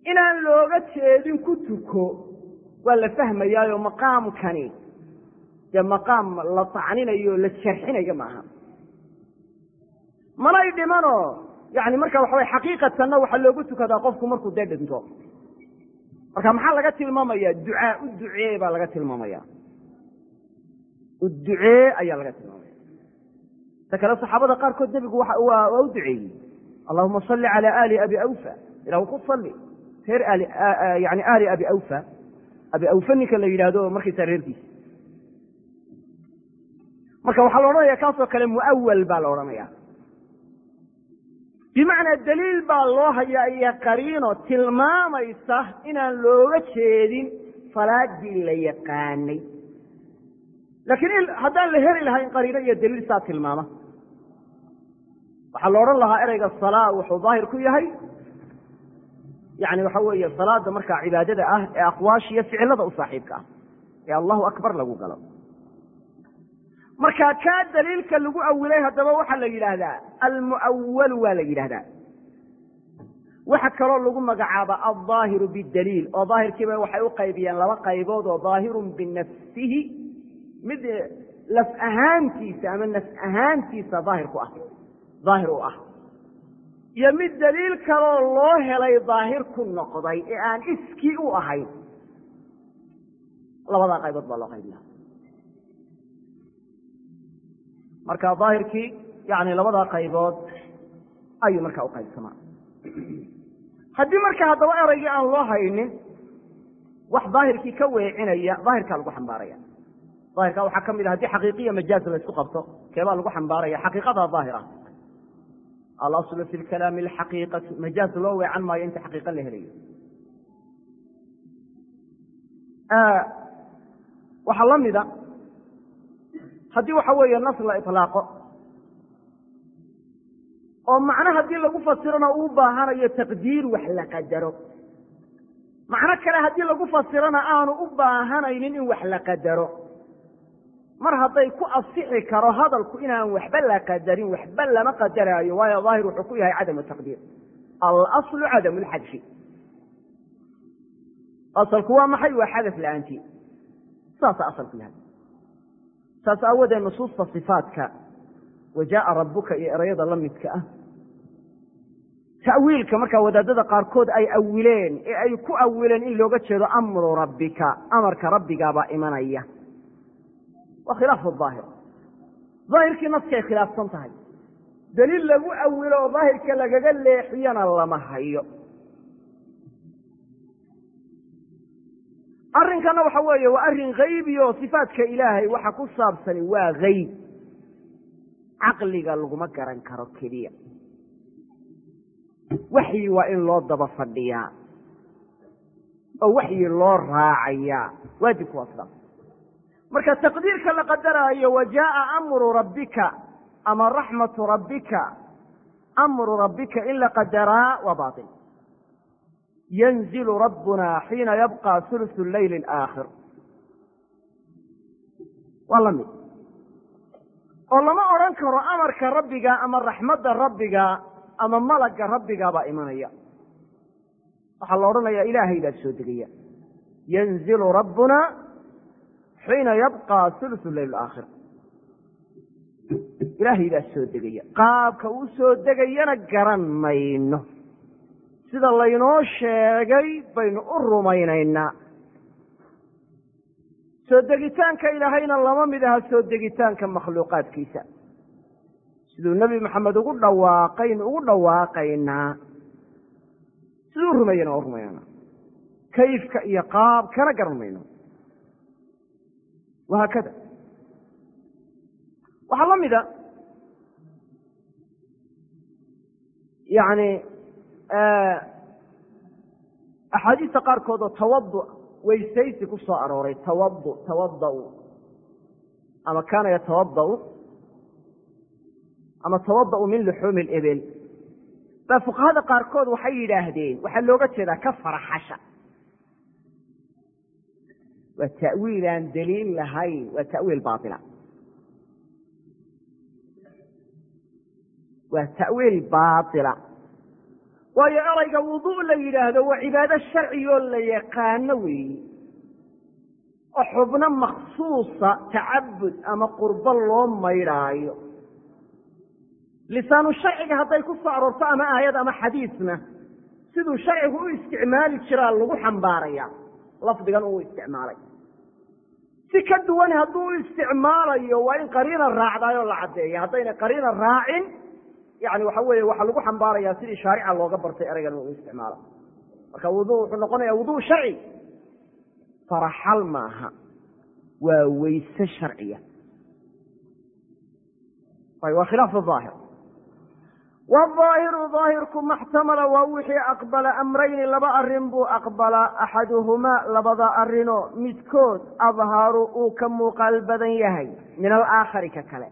inaan looga jeedin ku tuko waa la fahmayaayo maqaamkani dee maqaam la tacninayo la jarxinayo maaha manay dhimanoo yani marka waxa way xaqiiqatanna waxaa loogu tukadaa qofku markuu dee dhinto marka maxaa laga tilmaamaya ducaa u ducee baa laga tilmaamaya u ducee ayaa laga tilmaamaya ta kale saxaabada qaarkood nebigu waa u duceeyey allahuma salli cala aali abi awfa ilahu ku salli reer aali yani aali abi awfa abi awfa ninka la yidhaahdo markaysa reerkiisa marka waxaa la odhanaya kaasoo kale muawal baa la odhanaya bimacnaa daliil baa loo hayaa iyo qariino tilmaamaysa inaan looga jeedin salaadii la yaqaanay laakiin haddaan la heli lahayn qariino iyo daliil saa tilmaama waxaa la odhan lahaa ereyga salaa wuxuu daahir ku yahay yani waxa weeye salaada markaa cibaadada ah ee aqwaasha iyo ficilada u saaxiibka ah ee allahu akbar lagu galo marka kaa daliilka lagu awilay haddaba waxaa la yidhaahdaa almu'awalu waa la yidhahdaa waxa kaloo lagu magacaaba aldaahiru bidaliil oo daahirkiiba waxay u qaybiyeen laba qaybood oo daahirun binafsihi mid laf ahaantiisa ama naf ahaantiisa daahir ku ah daahir u ah iyo mid daliil kaloo loo helay daahir ku noqday ee aan iskii u ahayn labadaa qaybood baa loo qaybiya marka daahirkii yani labadaa qaybood ayuu markaa uqaybsamaa haddii marka haddaba eraygii aan loo haynin wax daahirkii ka weecinaya daahirkaa lagu xambaaraya daahirka waxaa ka mid a hadii xaqiiqiya majaaz la isku qabto keebaa lagu xambaaraya xaqiiqada daahir ah alaslu fi lkalaami alxaqiiqatu majaaz loo weecan maayo inta xaqiiqa la helayo waxaa la mida haddii waxa weeye nas la ilaaqo oo macno haddii lagu fasirona uu baahanayo taqdiir wax la qadaro macno kale haddii lagu fasirona aanu u baahanaynin in wax la qadaro mar hadday ku asixi karo hadalku inaan waxba la qadarin waxba lama qadaraayo waayo daahir wuxuu ku yahay cadamu taqdiir alaslu cadamu lxadfi asalku waa maxay waa xadaf la-aantii saasa asalku yahay saas aawadeed nusuusta sifaatka wa jaaa rabuka iyo erayada la midka ah ta'wiilka markaa wadaadada qaarkood ay awileen ee ay ku awileen in looga jeedo amru rabbika amarka rabbigaabaa imanaya waa khilaafu daahir daahirkii naskay khilaafsan tahay daliil lagu awilo oo daahirka lagaga leexiyana lama hayo arrinkana waxa weeye waa arrin haybi oo sifaatka ilaahay waxa ku saabsani waa hayb caqliga laguma garan karo keliya waxyi waa in loo daba fadhiyaa oo waxyi loo raacayaa waajibku waa sidaas marka taqdiirka la qadaraayo wa jaaa amru rabbika ama raxmatu rabbika amru rabbika in la qadaraa waa bail yanzilu rabbuna xiina yabqa hulusu leyli alaakhir waa la mid oo lama odhan karo amarka rabbiga ama raxmadda rabbiga ama malagga rabbigaabaa imanaya waxaa la odhanayaa ilaahay baa soo degaya yanzilu rabbuna xiina yabqa hulusu leyl alaakhir ilaahay baa soo degaya qaabka uu soo degayana garan mayno sida laynoo sheegay baynu u rumaynaynaa soo degitaanka ilaahayna lama mid aha soo degitaanka makhluuqaadkiisa siduu nebi maxamed ugu dhawaaqaynu ugu dhawaaqaynaa siduu rumeeyena waa rumaynana kayfka iyo qaabkana garan mayno wahaakada waxaa la mida yani axaadiista qaarkood oo tawadu weysaysi ku soo arooray tawadu tawadau ama kaana yatawadau ama tawada'u min luxuumi lebel baa fuqahada qaarkood waxay yidhaahdeen waxaa looga jeedaa ka faraxasha waa ta'wiil aan daliil lahayn waa ta'wiil baila waa ta'wiil baatila waayo erayga wudu la yidhaahdo waa cibaado sharcigoo la yaqaano weeye oo xubno maksuusa tacabud ama qurbo loo maydhaayo lisaanu sharciga hadday ku soo aroorto ama aayad ama xadiisna siduu sharcigu u isticmaali jiraa lagu xambaaraya lafdigan uu isticmaalay si ka duwan hadduu u isticmaalayo waa in qariina raacdaayoo la caddeeya haddayna qariina raacin yani waxa weeye waxaa lagu xambaarayaa sidii shaarica looga bartay ereygan uu isticmaalo marka wudu wuxuu noqonaya wudu sharci faraxal maaha waa weyse sharciya waa khilaaf aahir waalaahiru daahirku maxtamala waa wixii aqbala amrayni laba arrin buu aqbalaa axaduhumaa labada arrinoo midkood adharu uu ka muuqaal badan yahay min alaakhari ka kale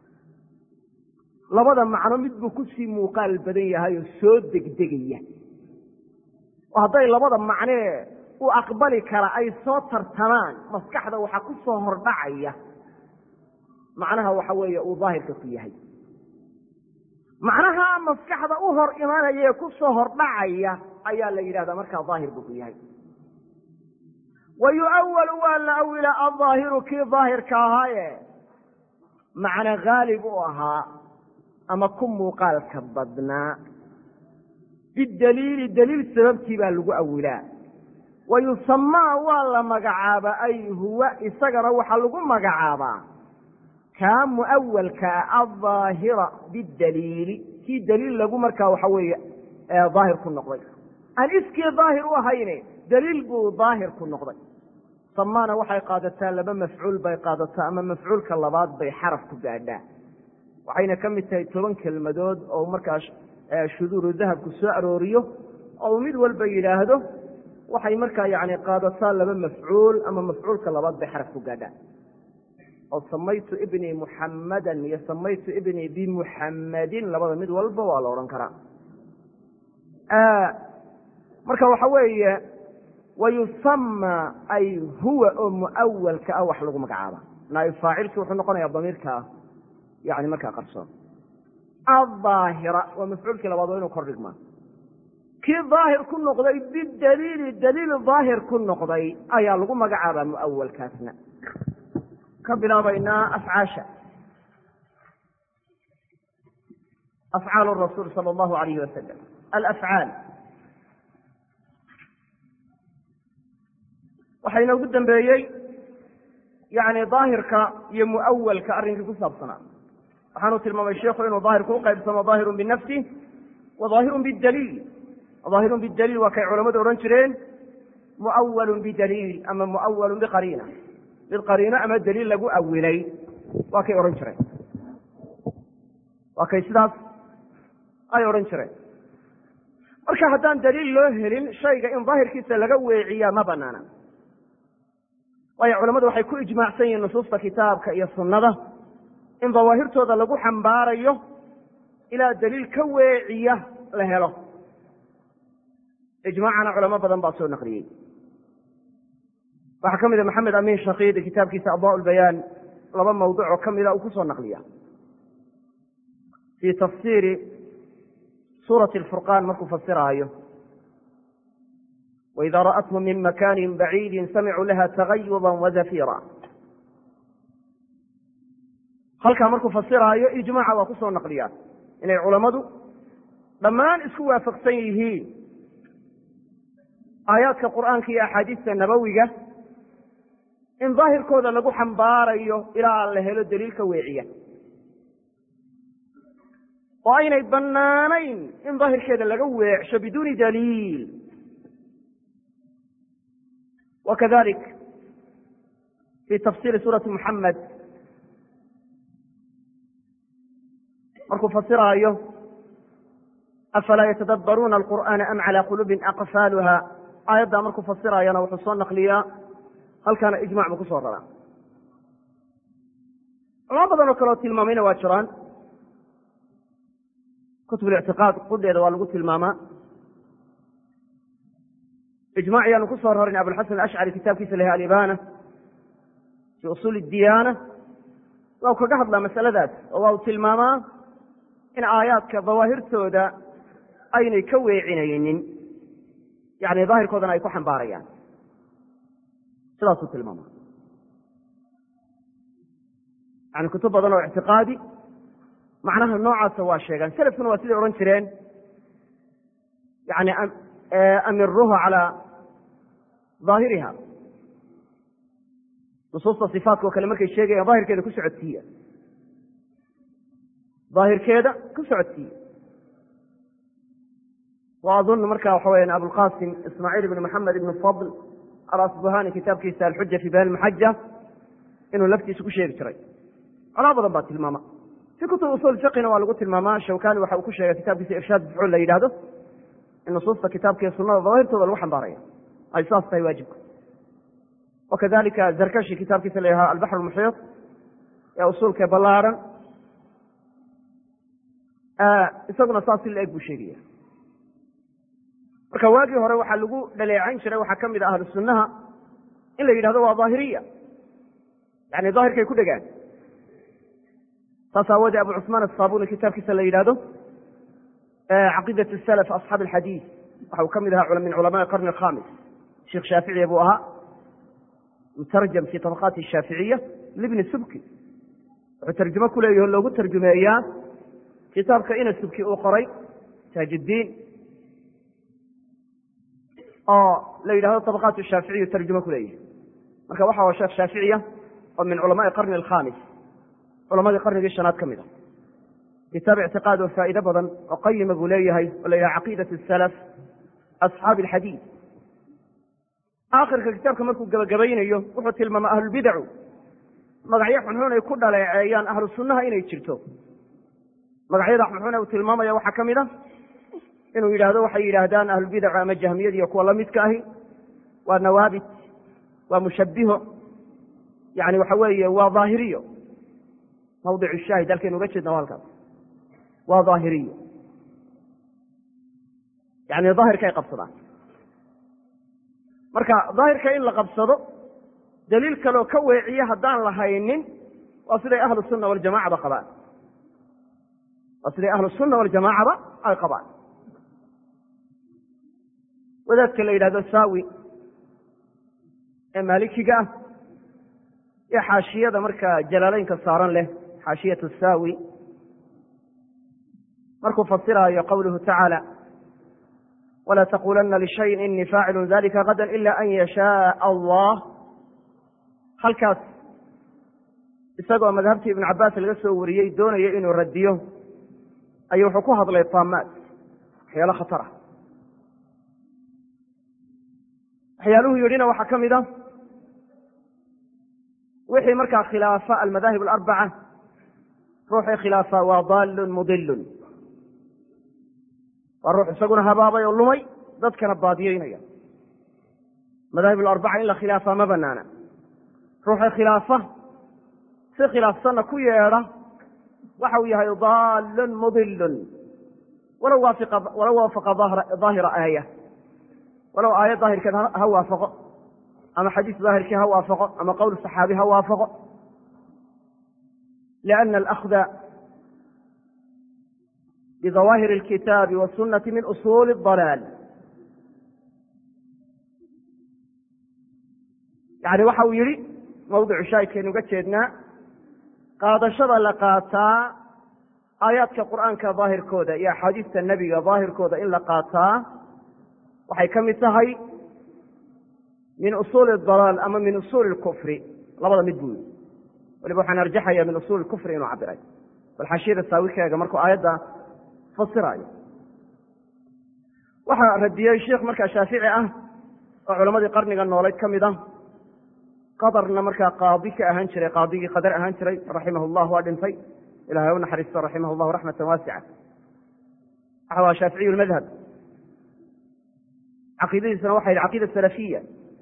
labada macno mid buu kusii muuqaal badan yahay oo soo degdegaya oo hadday labada macnee u aqbali kara ay soo tartamaan maskaxda waxaa ku soo hordhacaya macnaha waxa weeye uu daahirka ku yahay macnaha maskaxda u hor imanaya ee ku soo hordhacaya ayaa la yidhahdaa markaa daahir buu ku yahay wa yu'awalu waa la awilaa aldaahiru kii daahirka ahaaye macna haalib u ahaa ama ku muuqaalka badnaa bidaliili daliil sababtii baa lagu awilaa wa yusamaa waa la magacaabaa ay huwa isagana waxaa lagu magacaabaa kaa muawalkaa aldaahira bidaliili kii daliil lagu markaa waxa weeye daahir ku noqday aan iskii daahir u ahayne daliil buu daahir ku noqday samaana waxay qaadataa laba mafcuul bay qaadataa ama mafcuulka labaad bay xaraf ku gaadhaa waxayna ka mid tahay toban kelmadood oo markaa shuduuru dahabku soo arooriyo oo uu mid walba yidhaahdo waxay markaa yani qaadataa laba mafcuul ama mafcuulka labaad bay xaraf ku gaadhaa oo samaytu ibnii muxammadan iyo samaytu ibnii bimuxammadin labada mid walba waa la odhan karaa marka waxa weeye wayusama ay huwa oo muawalka ah wax lagu magacaaba naayib faacilki wuxuu noqonaya damiirka yani markaa qarsoon aldaahira waa mafcuulkii labaad waa inuu kor dhigmaa kii daahir ku noqday bidaliili daliil daahir ku noqday ayaa lagu magacaabaa muawalkaasna ka bilaabaynaa afcaasha afcaal rasuul sala allahu alayhi wasalam alafcaal waxaa inoogu dambeeyey yani daahirka iyo muawalka arrinkii ku saabsanaa waxaanu tilmaamay sheikhu inuu daahirku uqaybsamo daahirun binafsi wa daahirun bidaliil daahirun bidaliil waa kay culamadu odhan jireen muawalun bidaliil ama muawalun biqariina mid qariino ama daliil lagu awilay waa kay odhan jireen waa kay sidaas ay odhan jireen marka haddaan daliil loo helin shayga in daahirkiisa laga weeciyaa ma banaana waayo culamadu waxay ku ijmaacsan yihiin nusuusta kitaabka iyo sunnada in dawaahirtooda lagu xambaarayo ilaa daliil ka weeciya la helo ijmaacana culamo badan baa soo naqliyey waxaa ka mid a maxamed amiin shakiidi kitaabkiisa adaa lbayaan laba mawduc oo ka mida uu ku soo naqliya fii tafsiiri suurati alfurqaan markuu fasiraayo waida ra'athum min makanin baciidin samicuu laha tagayuba wazafira halkaa markuu fasiraayo ijmaaca waa ku soo naqliyaa inay culammadu dhammaan isku waafaqsan yihiin aayaadka qur'aanka iyo axaadiista nabowiga in daahirkooda lagu xambaarayo ilaa la helo daliil ka weeciya oo aynay bannaanayn in daahirkeeda laga weecsho biduuni daliil wakadalik fi tafsiri suurati muxamed markuu fasiraayo afalaa yatadabbaruuna alqur'aana am calaa quluubin aqfaaluha aayaddaa markuu fasiraayana wuxuu soo naqliyaa halkaana ijmac buu ku soo raraa culamo badan oo kaleo tilmaamayna waa jiraan kutub lictiqaad qudheeda waa lagu tilmaamaa ijmac yaanu ku soo rarin abulxasan ashcari kitaabkiisa laha alibana fii usuuli diyaana waa u kaga hadlaa masaladaas oo waa uu tilmaamaa in aayaadka dawaahirtooda aynay ka weecinaynin yani daahirkoodana ay ku xambaarayaan sidaasuu tilmaama yani kutub badan oo ictiqaadi macnaha noocaasa waa sheegaan selafkuna waa siday odhan jireen yani amiruha calaa daahiriha nusuusta sifaatka oo kale markay sheegayaan daahirkeeda ku socodsiiya daahirkeeda ku socodsiiya wa adun marka waxa weya abulqasim ismaaciil ibn maxamed ibn fadl alasbuhani kitaabkiisa alxuja fi bayan maxaja inuu laftiisa ku sheegi jiray colaa badan baa tilmaama fi kutub usul fiqina waa lagu tilmaamaa shawkani waxa uu ku sheegay kitaabkiisa irshaad fuxuul la yidhahdo in nusuusta kitaabka iyo sunada dawaahirtooda lagu xambaaraya ay saas tahay waajibka wakadalika zarkashi kitaabkiisa la yidhahdo albaxr lmuxiiط ee usuulka ballaaran isaguna saas si la-eg buu sheegaya marka waagii hore waxaa lagu dhaleecayn jiray waxaa ka mid a ahlu sunnaha in la yidhahdo waa daahiriya yani daahirkay ku dhegaan saas aawoodee abu cusmaan asaabuni kitaabkiisa la yidhahdo caqiidat salaf asxaab alxadiid waxa uu ka mid ahaa min culamaai qarni alkhamis sheekh shaaficiya buu ahaa mutarjam fi tabaqaati shaaficiya libni subki wuxuu tarjumo ku leeyaho loogu tarjumeeyaa kitaabka ina subki uu qoray taajiddiin oo la yidhahdo tabaqaat shaaficiyu tarjumo ku leeyahay marka waxa waa sheekh shaaficiya oo min culamaai qarni alkhamis culamadii qarnigii shanaad ka mid a kitaab ictiqaad oo faa'iide badan oo qayima buu leeyahay oo la yidhaha caqiidat salaf asxaabi alxadiid aakhirka kitaabka markuu gebagabaynayo wuxuu tilmaama ahlulbidacu magacyo xunxun ay ku dhaleeceeyaan ahlu sunnaha inay jirto magacyada xunxun uu tilmaamaya waxaa ka mid a inuu yidhaahdo waxay yidhaahdaan ahlulbidacu ama jahmiyad iyo kuwa lamidka ahi waa nawaabit waa mushabbiho yani waxa weeye waa daahiriyo mawdicu shaahid halkaynu uga jeedna waa halkaas waa daahiriyo yani daahirka ay qabsadaan marka daahirka in la qabsado daliil kaleoo ka weeciye haddaan la haynin waa siday ahlu sunna waljamacaba qabaan waa siday ahlu sunna waljamaacaba ay qabaan wadaadka la yidhahdo saawi ee maalikiga ah ee xaashiyada markaa jalaaleynka saaran leh xaashiyatu saawi markuu fasiraayo qawluhu tacaala walaa taqulana lishayin inii faacilun dalika gadan ila an yashaaa allah halkaas isagoo madhabtii ibnu cabaas laga soo wariyey doonaya inuu radiyo ayuu wuxuu ku hadlay taamaad waxyaalo khatar ah waxyaaluhu yidhina waxaa ka mid a wixii markaa khilaafa almadaahib alarbaca ruuxii khilaafa waa daalun mudilun waa ruux isaguna habaabay oo lumay dadkana baadiyeynaya madaahib alarbaca in la khilaafaa ma banaana ruuxii khilaafa si khilaafsanna ku yeedha waxa uu yahay daalun mudilun walow waafaqa daahira aaya walow aayad daahirkeed ha waafaqo ama xadiis daahirkii ha waafaqo ama qowl saxaabi ha waafaqo liana alahda bidawaahir alkitaabi wasunati min usuuli dalaal yani waxa uu yihi mawdicu shaahidkaynu uga jeednaa qaadashada la qaataa aayaadka qur'aanka daahirkooda iyo axaadiista nebiga daahirkooda in la qaataa waxay ka mid tahay min usuuli dalaal ama min usuuli lkufri labada mid buu yii waliba waxaan arjaxaya min usuuli kufri inuu cabiray bal xashiyada saawikeega markuu aayadda fasiraayo waxaa radiyey sheikh markaa shaafici ah oo culamadii qarniga noolayd ka mid ah qadarna markaa qaadi ka ahaan jiray qaadigii qadar ahaan jiray raximah llah waa dhintay ilahay u naxariisto raximah llahu raxmatan waasica waxa waa shaaficiyu lmadhab caqiidadiisuna waxa yidhi caqiida salafiya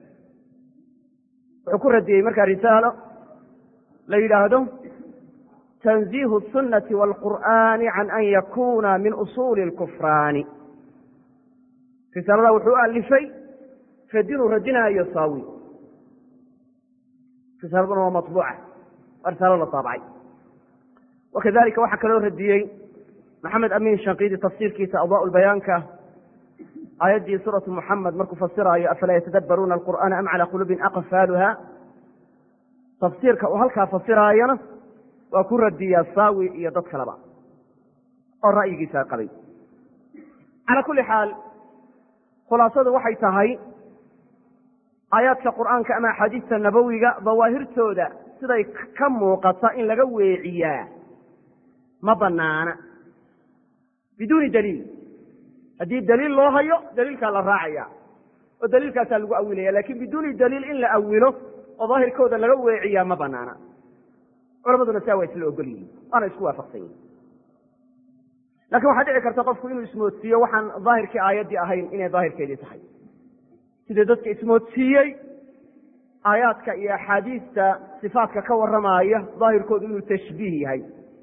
wuxuu ku radiyey markaa risaalo la yidhaahdo tanziihu الsunati wاlqur'ani can an yakuna min usuuli اlkufraani risaalada wuxuu u alifay radinuu radinaayo saawi risaaladuna waa maطbuuca waa risaalo la taabacay wakadalika waxaa kaloo radiyey maxamed amiin shankiidi tafsiirkiisa adaa bayaanka aayaddii suuratu muxamed markuu fasiraayo afalaa yatadabbaruuna alqur'aana am calaa quluubin aqfaaluha tafsiirka uu halkaa fasiraayona waa ku radiyaa saawi iyo dad kaleba oo ra'yigiisa qabay calaa kulli xaal khulaasadu waxay tahay aayaadka qur'aanka ama axaadiista nabowiga dawaahirtooda siday ka muuqata in laga weeciyaa ma banaana biduuni daliil haddii daliil loo hayo daliilkaa la raacaya oo daliilkaasaa lagu awilaya lakin biduuni daliil in la awilo oo daahirkooda laga weeciyaa ma banaana culamaduna saa waa isla ogol yihin waana isku waafaqsan yihin lakin waxaa dhici karta qofku inuu ismoodsiiyo waxaan daahirkii aayaddii ahayn inay daahirkeedii tahay sidii dadka ismoodsiiyey aayaadka iyo axaadiista sifaatka ka warramaaya daahirkoodu inuu tashbiih yahay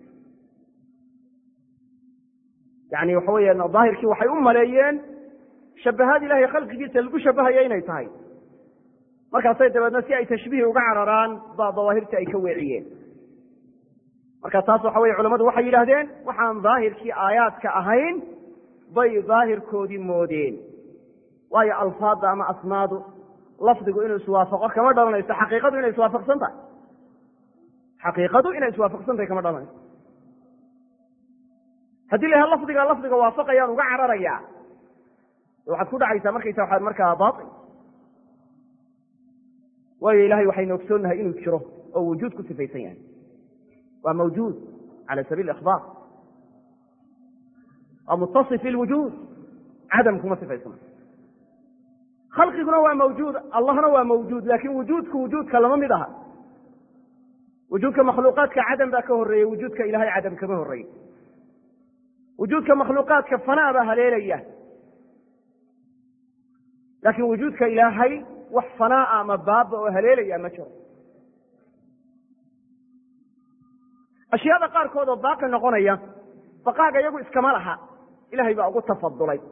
yani waxa weya daahirkii waxay u maleeyeen shabahaad ilahay khalqigiisa lagu shabahaya inay tahay markaasay dabeedna si ay tashbiih uga cararaan baa dawaahirtii ay ka weeciyeen marka taas waxa weye culamadu waxay yidhaahdeen waxaan daahirkii aayaadka ahayn bay daahirkoodii moodeen waayo alfaadda ama asmaadu lafdigu inuu iswaafaqo kama dhalanayso xaqiiqadu inay iswaafaqsan tahay xaqiiqadu inay iswaafaqsan tahay kama dhalanayso haddii la yaha lafdiga lafdiga waafaqayaan uga cararayaa waxaad ku dhacaysaa markaysa waxaad markaa baail waayo ilahay waxaynu ogsoonnahay inuu jiro oo wujuud ku sifaysan yahay waa mawjuud cala sabiil ikhbaar waa mutasif bilwujuud cadam kuma sifaysana khalqiguna waa mawjuud allahna waa mawjuud laakin wujuudku wujuudka lama mid aha wujuudka makhluuqaadka cadam baa ka horreeyey wujuudka ilahay cadam kama horreeyey wujuudka makhluuqaadka fanaa baa haleelaya laakiin wujuudka ilaahay wax fanaa'a ama baaba oo haleelaya ma jiro ashyaada qaarkood oo baaqi noqonaya baqaaga iyagu iskama laha ilahay baa ugu tafadulay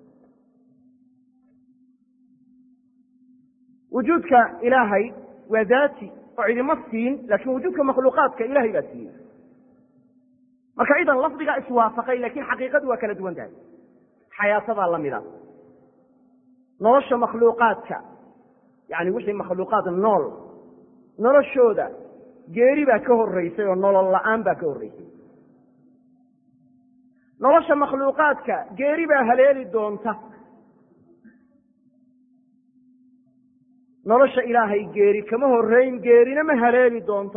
wujuudka ilaahay waa daati oo cidima siin laakin wujuudka makhluuqaadka ilahay baa siiyey marka idan lafdigaa iswaafaqay lakin xaqiiqadu waa kala duwan tahay xayaatadaa lamida nolosha makhluuqaadka yani wixii makhluuqaad nool noloshooda geeri baa ka horeysay oo nolol la-aan baa ka horreysay nolosha makhluuqaadka geeri baa haleeli doonta nolosha ilaahay geeri kama horreyn geerina ma haleeli doonto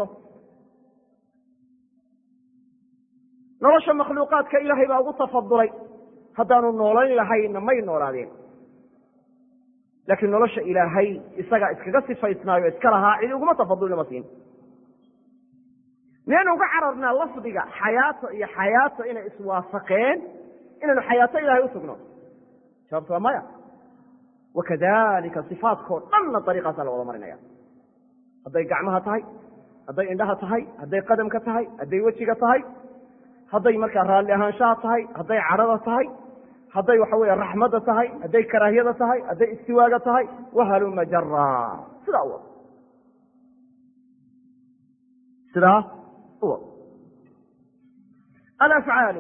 nolosha makhluuqaadka ilaahay baa ugu tafadulay haddaanu noolayn lahayna may noolaadeen laakiin nolosha ilaahay isagaa iskaga sifaysnaayo iska lahaa cidi uguma tafadulnama siin miyaynu uga cararnaa lafdiga xayaato iyo xayaato inay iswaafaqeen inaynu xayaato ilahay usugno jawaabtu waa maya wakadalika sifaadkao dhanna dariiqaasaa la wada marinaya hadday gacmaha tahay hadday indhaha tahay hadday qadamka tahay hadday wejiga tahay hadday markaa raalli ahaanshaha tahay hadday cadhada tahay hadday waxa weeye raxmadda tahay hadday karaahiyada tahay hadday istiwaaga tahay wahaluma jara sidaa u wad sidaa u wad alafcaalu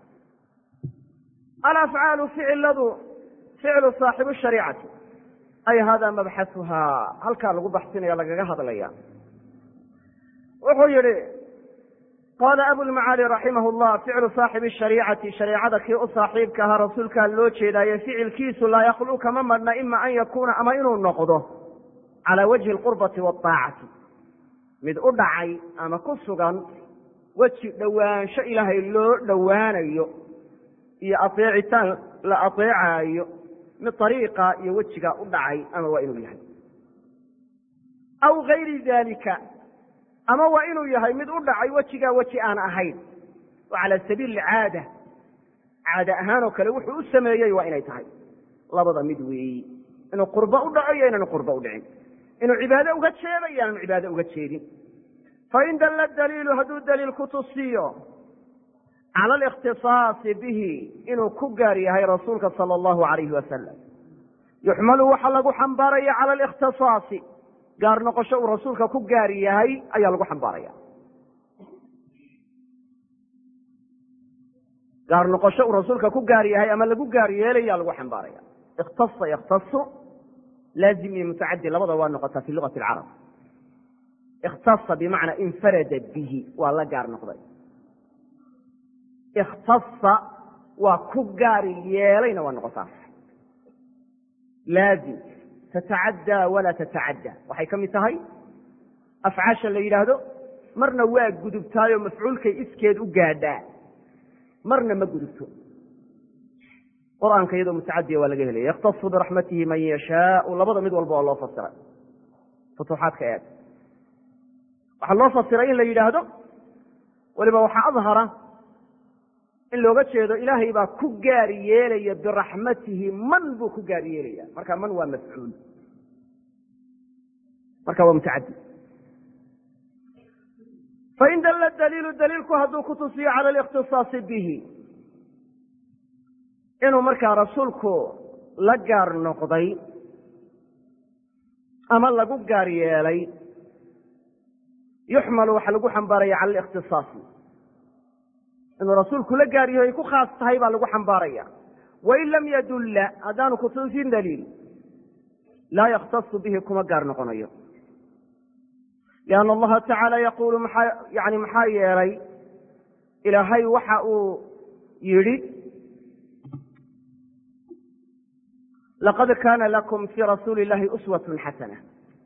alafcaalu ficiladu ficlu saaxibu shariicati ay hada mabxasuhaa halkaa lagu baxsinaya lagaga hadlaya wuxuu yihi qaala abulmacaali raximah llah ficlu saaxibi shariicati shareecada kii u saaxiibka ahaa rasuulkaa loo jeedaaye ficilkiisu laa yakhlu kama madhna ima an yakuuna ama inuu noqdo calaa wajhi alqurbati waaacati mid u dhacay ama ku sugan weji dhowaansho ilaahay loo dhowaanayo iyo ateecitaan la ateecaayo mid ariiqa iyo wejigaa u dhacay ama waa inuu yahay aw gayri dalika ama waa inuu yahay mid u dhacay wejigaa weji aan ahayn oo cala sabiili caada caada ahaan oo kale wuxuu u sameeyey waa inay tahay labada mid weeyi inuu qurbo u dhaco iyo inaanu qurbo u dhicin inuu cibaado uga jeedo iyo inaanu cibaado uga jeedin fain dalla daliilu hadduu daliil ku tusiyo cala alikhtisaasi bihi inuu ku gaar yahay rasuulka sala allahu alayhi wasalam yuxmalu waxaa lagu xambaaraya cala alikhtisaasi gaar noqosho uu rasuulka ku gaar yahay ayaa lagu xambaaraya gaar noqosho uu rasuulka ku gaar yahay ama lagu gaar yeelaya lagu xambaaraya ikhtasa yakhtasu laazim iyo mutacadi labada waa noqotaa fi lugati alcarab ikhtasa bimacnaa infarada bihi waa la gaar noqday ikhtasa waa ku gaar yeelayna waa noqotaa laazim tatacaddaa walaa tatacadda waxay ka mid tahay afcaasha la yidhaahdo marna waa gudubtaayoo mafcuulkay iskeed u gaadhaa marna ma gudubto qur'aanka iyadoo mutacadiya waa laga helaya yakhtasu biraxmatihi man yashaau labada mid walba oo loo fasiray futuuxaadka eeg waxaa loo fasiray in la yidhaahdo weliba waxaa adhara in looga jeedo ilaahay baa ku gaar yeelaya biraxmatihi man buu ku gaar yeelaya marka man waa mafcuul marka waa mutacadi fain dalla daliilu daliilku hadduu ku tusiyo cala alikhtisaasi bihi inuu markaa rasuulku la gaar noqday ama lagu gaar yeelay yuxmalu waxaa lagu xambaaraya cala alikhtisaasi inuu rasuulku la gaar yaho ay ku khaas tahay baa lagu xambaaraya wain lam yadulla haddaanu kutusin daliil laa yakhtasu bihi kuma gaar noqonayo lianna allaha tacaala yaquulu maxaa yani maxaa yeelay ilaahay waxa uu yidhi laqad kaana lakum fii rasuuli illahi uswatun xasana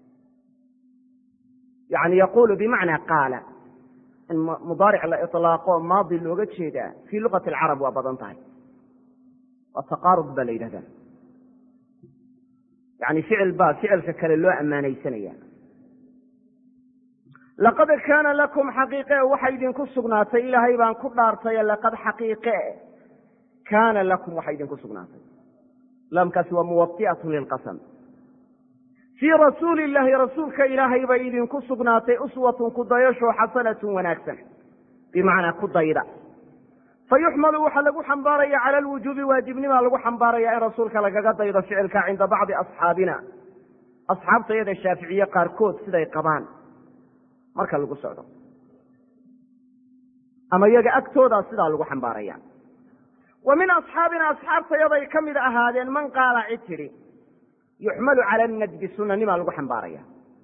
yani yaquulu bimacnaa qaala in mudaaric la ilaaqo maadi looga jeedaa fii luqati alcarab waa badan tahay waa taqaarud baa la yidhahdaa yani ficil baa ficilka kale loo ammaanaysanaya laqad kaana lakum xaqiiqe waxay idinku sugnaatay ilaahay baan ku dhaartaye laqad xaqiiqe kaana lakum waxay idinku sugnaatay laamkaasi waa muwai'atu lilqasam fii rasuuli illaahi rasuulka ilaahay bay idinku sugnaatay uswatun kudayasho xasanatun wanaagsan bimacnaa ku dayda fayuxmalu waxaa lagu xambaaraya cala alwujuubi waajibnimaa lagu xambaaraya in rasuulka lagaga daydo ficilka cinda bacdi asxaabina asxaabta yada shaaficiye qaarkood siday qabaan marka lagu socdo ama iyaga agtoodaa sidaa lagu xambaaraya wa min asxaabina asxaabtayaday ka mid ahaadeen man qaala cid tidhi yuxmalu cala nadbi sunanimaa lagu xambaaraya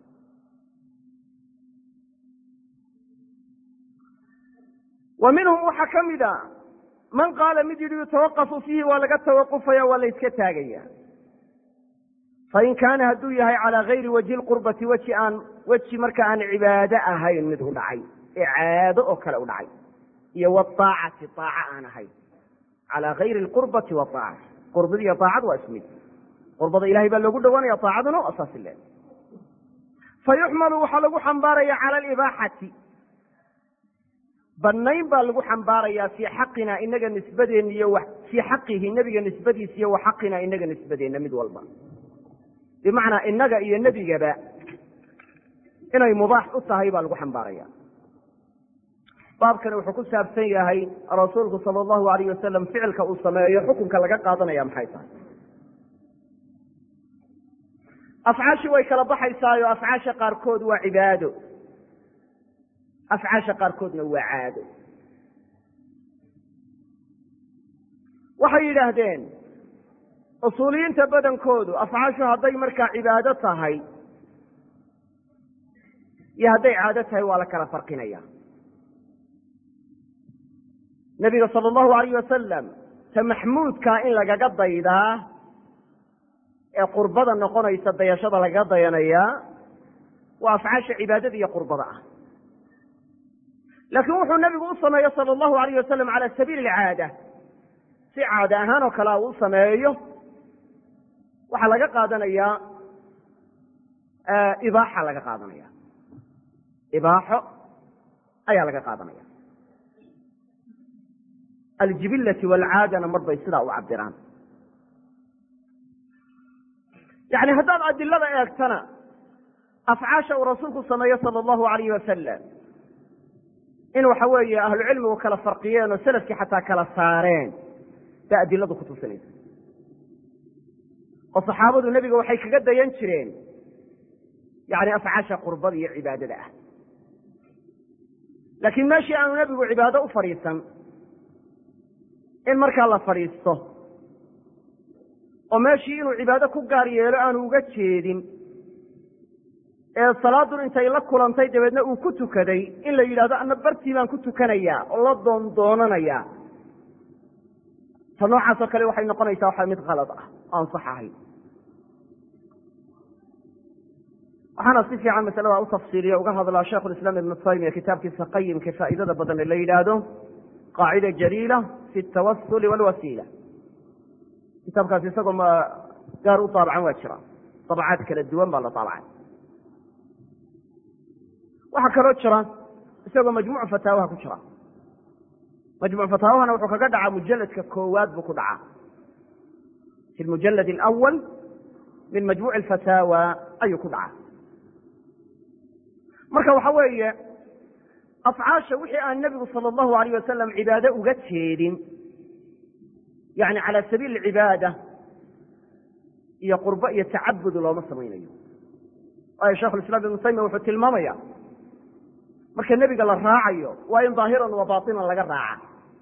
wa minhum waxaa ka mid a man qaala mid yidhi yutawaqafu fiihi waa laga tawaqufaya waa la yska taagaya fain kaana hadduu yahay calaa gayri wajhi lqurbati weji aan weji marka aan cibaado ahayn mid u dhacay ee caado oo kale u dhacay iyo waaacati aaca aan ahayn calaa gayri lqurbati waaacati qurbada iyo aacadu waa ismid qurbada ilahay baa loogu dhowaanaya aacaduna waa saas le fayuxmalu waxaa lagu xambaaraya cala alibaaxati banayn baa lagu xambaarayaa fii xaqina inaga nisbadeenna iyo fii xaqihi nebiga nisbadiisa iyo wa xaqina inaga nisbadeenna mid walba bimacnaa inaga iyo nebigaba inay mubaax u tahay baa lagu xambaaraya baabkani wuxuu ku saabsan yahay rasuulku sala allahu alayh wasalam ficilka uu sameeyo xukunka laga qaadanaya maxay tahay afcaashii way kala baxaysaayo afcaasha qaarkood waa cibaado afcaasha qaarkoodna waa caado waxay yidhaahdeen usuuliyiinta badankoodu afcaashu hadday markaa cibaado tahay iyo hadday caado tahay waa la kala farqinaya nebiga sala allahu alayh wasalam ta maxmuudkaa in lagaga daydaa ee qurbada noqonaysa dayashada lagaga dayanayaa waa afcaasha cibaadada iyo qurbada ah laakiin wuxuu nebigu u sameeyo sala allahu alayh wasalam cala sabiili alcaada si caada ahaan oo kale uu sameeyo waxaa laga qaadanayaa ibaaxa laga qaadanaya ibaaxo ayaa laga qaadanaya aljibillati waalcaadana mar bay sidaa u cabiraan yani haddaad adilada eegtana afcaasha uu rasuulku sameeyo sala allahu alayh wasalam in waxa weeye ahlucilmigu kala farqiyeen oo selafkii xataa kala saareen baa adiladu ku tusinaysa oo saxaabadu nebiga waxay kaga dayan jireen yani afcaasha qurbada iyo cibaadada ah laakiin meeshii aanu nebigu cibaado u fadhiisan in markaa la fadhiisto oo meeshii inuu cibaado ku gaar yeelo aanu uga jeedin ee salaadun intay la kulantay dabeedna uu ku tukaday in la yidhahdo ana bartii baan ku tukanayaa oo la doondoonanayaa ta noocaasoo kale waxay noqonaysaa waxa mid kalad ah oo aan sax ahayn waxaana si fiican masalada u tafsiiliya uga hadlaa sheikhu lislaam ibnu taymiya kitaabkiisa qayimka faa'iidada badan ee la yidhaahdo qaacida jaliila fi altawasuli walwasiila kitaabkaasi isagoo ma gaar u daabacan waa jira dabacaad kala duwan baa la daabacay waxaa kaloo jira isagoo majmuuc fataawaha ku jira majmuc fataawahana wuxuu kaga dhacaa mujaladka koowaad buu ku dhacaa fi lmujalad alawal min majmuuci alfataawa ayuu ku dhacaa marka waxa weeye afcaasha wixii aan nebigu sala allahu alayh wasalam cibaado uga jeedin yani cala sabiili cibaada iyo qurbo iyo tacabud looma samaynayo waayo shekhu islam ibnu taymiya wuxuu tilmaamaya marka nebiga la raacayo waa in daahiran wa baatinan laga raaca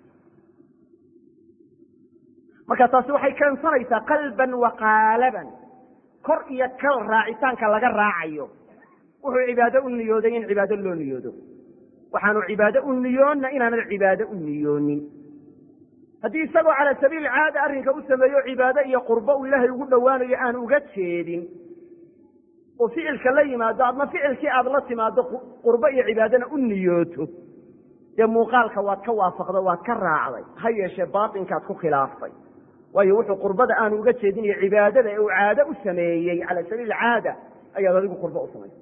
marka taasi waxay keensanaysaa qalban wa qaalaban kor iyo kal raacitaanka laga raacayo wuxuu cibaado u niyooday in cibaado loo niyoodo waxaanu cibaado u niyoonna inaanan cibaado u niyoonin haddii isagoo cala sabiili caada arrinka u sameeyo cibaado iyo qurbo uu ilaahay ugu dhowaanayo aan uga jeedin oo ficilka la yimaado adna ficilkii aad la timaado qurbo iyo cibaadana u niyooto dee muuqaalka waad ka waafaqda waad ka raacday ha yeeshee baatinkaad ku khilaaftay waayo wuxuu qurbada aanu uga jeedin iyo cibaadada ee uu caado u sameeyey cala sabiili caada ayaad adigu qurbo u samaysay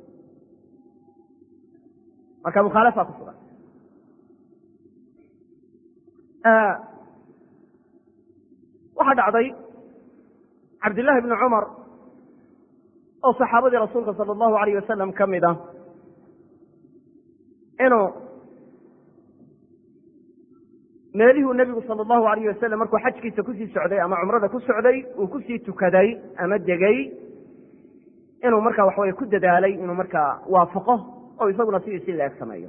marka mukhaalafaa ku sugan waxaa dhacday cabdillaahi bni cumar oo saxaabadii rasuulka sala allahu alayh wasalam ka mid ah inuu meelihuu nebigu sala allahu alayh wasalam markuu xajkiisa kusii socday ama cumrada ku socday uu kusii tukaday ama degay inuu markaa waxaweye ku dadaalay inuu markaa waafaqo oo isaguna sidiisi leeg sameeyo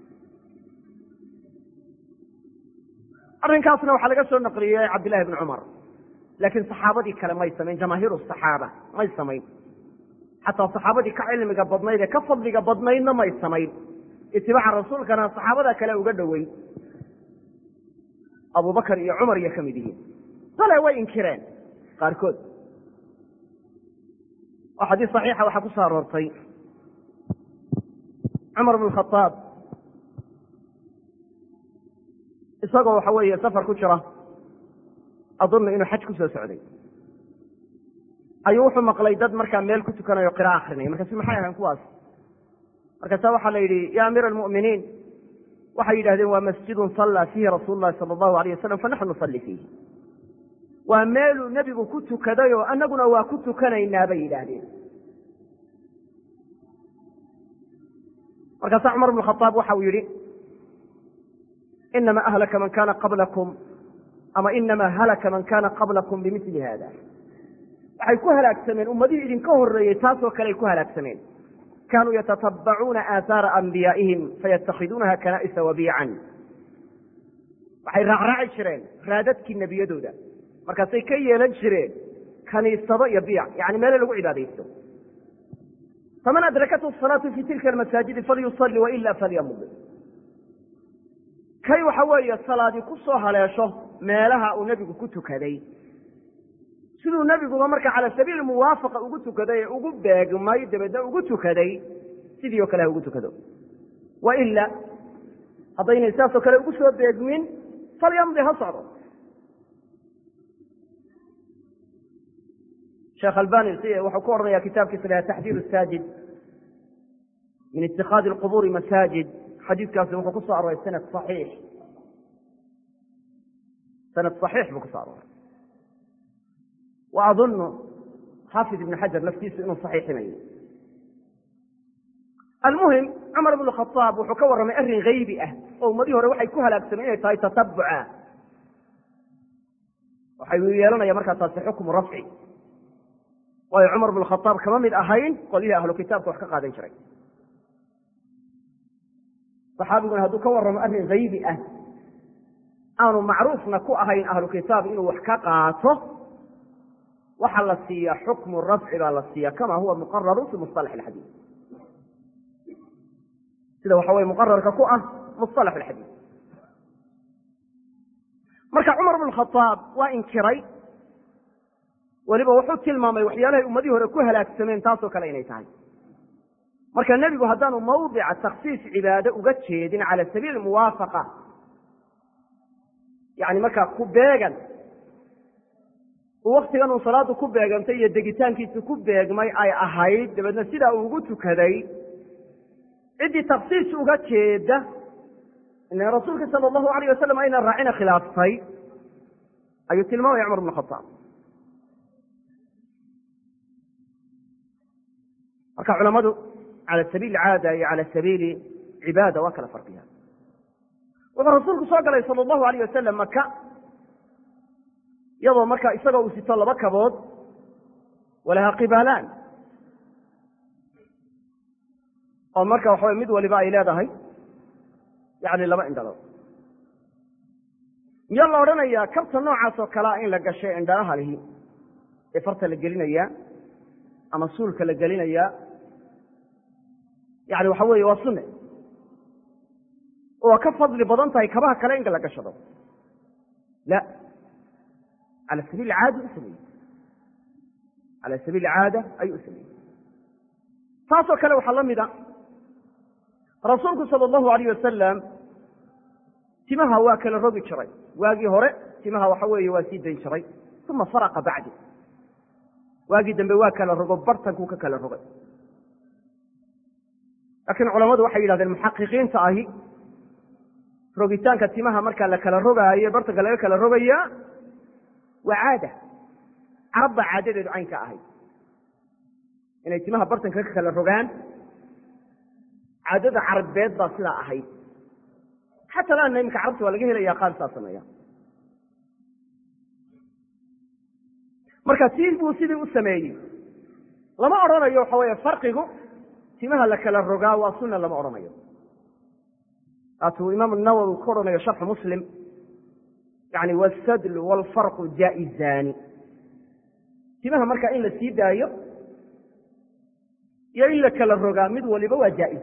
arrinkaasna waxaa laga soo naqliyey cabdillahi bni cumar laakiin saxaabadii kale may samayn jamaahiiru saxaaba may samayn xataa saxaabadii ka cilmiga badnayd ee ka fadliga badnaydna may samayn itibaaca rasuulkana saxaabada kale uga dhoweyn abubakar iyo cumar iyo ka mid yihiin dale way inkireen qaarkood oo xadiis saxiixa waxaa ku soo aroortay cumar bn khaaab isagoo waxa weeye safar ku jira adunnu inuu xaj ku soo socday ayuu wuxuu maqlay dad markaa meel ku tukanayo qira'a akrinaya markaasu maxay ahayn kuwaas markaasa waxaa la yidhi ya amiira almu'miniin waxay yidhahdeen waa masjidun sallaa fiihi rasuulu llahi sala allahu alayh wasalam fanaxnu nusalli fiihi waa meeluu nebigu ku tukaday oo annaguna waa ku tukanaynaa bay yidhaahdeen markaasa cumar bnu khaaab waxa uu yidhi inama ahlaka man kana qablakum ama inama halaka man kana qablakum bimili hada waxay ku halaagsameen ummadihii idinka horeeyey taasoo kale ay ku halaagsameen kanuu yatatabacuuna aathaara anbiyaa'ihim fayatakhiduunaha kana'isa wabiican waxay raacraaci jireen raadadkii nebiyadooda markaasay ka yeelan jireen kaniisado iyo biic yani meele lagu cibaadaysto faman adrakathu salaatu fi tilka almasaajidi falyusalli waila falyamud kay waxa weeye salaadii ku soo haleesho meelaha uu nebigu ku tukaday siduu nebiguba marka cala sabiili muwaafaqa ugu tukaday ee ugu beegmay dabeedna ugu tukaday sidii oo kale ha ugu tukado wa ila haddaynay saasoo kale ugu soo beegmin falyamdi ha socdo sheekh albani wuxuu ku odhanaya kitaabkiisa laha taxdiir saajid min itikaadi alqubuuri masaajid xadiiskaasi wuxuu ku soo arooray sanad saxiix sanad saxiix buu kusoo arooray wa adunnu xaafid ibn xajar laftiisu inuu saxiixinayo almuhim cumar bnu khaaab wuxuu ka warramay arrin haybi ah oo ummadihii hore waxay ku halaagsameen inay tahay tatabuca waxay yeelanaya markaa taasi xukmu rafci waayo cumar bnu khaaab kama mid ahayn qolyihii ahlu kitaabka wax ka qaadan jiray saxaabiguna hadduu ka warramo arrin haybi ah aanu macruufna ku ahayn ahlu kitaab inuu wax ka qaato waxaa la siiyaa xukmu rafci baa la siiya kama huwa muqararu fi musalax alxadiid sida waxa weye muqararka ku ah musalax alxadiid marka cumar bn khaaab waa inkiray weliba wuxuu tilmaamay waxyaalahay ummadihii hore ku halaagsameen taasoo kale inay tahay marka nebigu haddaanu mawdica takhsiis cibaado uga jeedin cala sabiili muwaafaqa yani markaa ku beegan waktigan uu salaadu ku beegantay iyo degitaankiisu ku beegmay ay ahayd dabeedna sidaa uu ugu tukaday ciddii takhsiis uga jeeda ila rasuulka sala allahu alayh wasalam ayna raacina khilaaftay ayuu tilmaamaya cumar bn khaaab marka culamadu cala sabiili caada iyo cala sabiili cibaada waa kala farqiyaan wuxuu rasuulku soo galay sala allahu alayh wasalam maka iyadoo markaa isagoo uu sito laba kabood walahaa qibaalaan oo marka waxa way mid waliba ay leedahay yani laba indhalood miyaa la odhanayaa kabta noocaas oo kalea in la gashay indhalaha lihi ee farta la gelinayaa ama suulka la gelinayaa yani waxa weeye waa sunne oo ka fadli badan tahay kabaha kale in la gashado la cala sabiil caada u sameeyey cala sabiil caada ayuu u sameeyey taasoo kale waxaa la mida rasuulku sala allahu alayh wasalam timaha waa kala rogi jiray waagii hore timaha waxa weeye waa sii dayn jiray uma faraqa bacdi waagii dambe waa kala rogo bartankuu ka kala rogay laakiin culammadu waxay yidhahdeen muxaqiqiinta ahi rogitaanka timaha markaa la kala rogaayo bartanka laga kala rogayaa waa caada carab baa caadadeedu caynka ahayd inay timaha bartanka ka kala rogaan caadada carabeed baa sidaa ahayd xataa laana iminka carabta waa laga helaya qaar saa sameeya marka si buu sidii u sameeyey lama odhanayo waxa weeye farqigu timaha la kala rogaa waa sunna lama odhanayo waatuu imaam nawowi ku odhanayo sharxu muslim yani wasadl waalfarqu jaa'izaani timaha marka in la sii daayo iyo in la kala rogaa mid waliba waa jaa'iz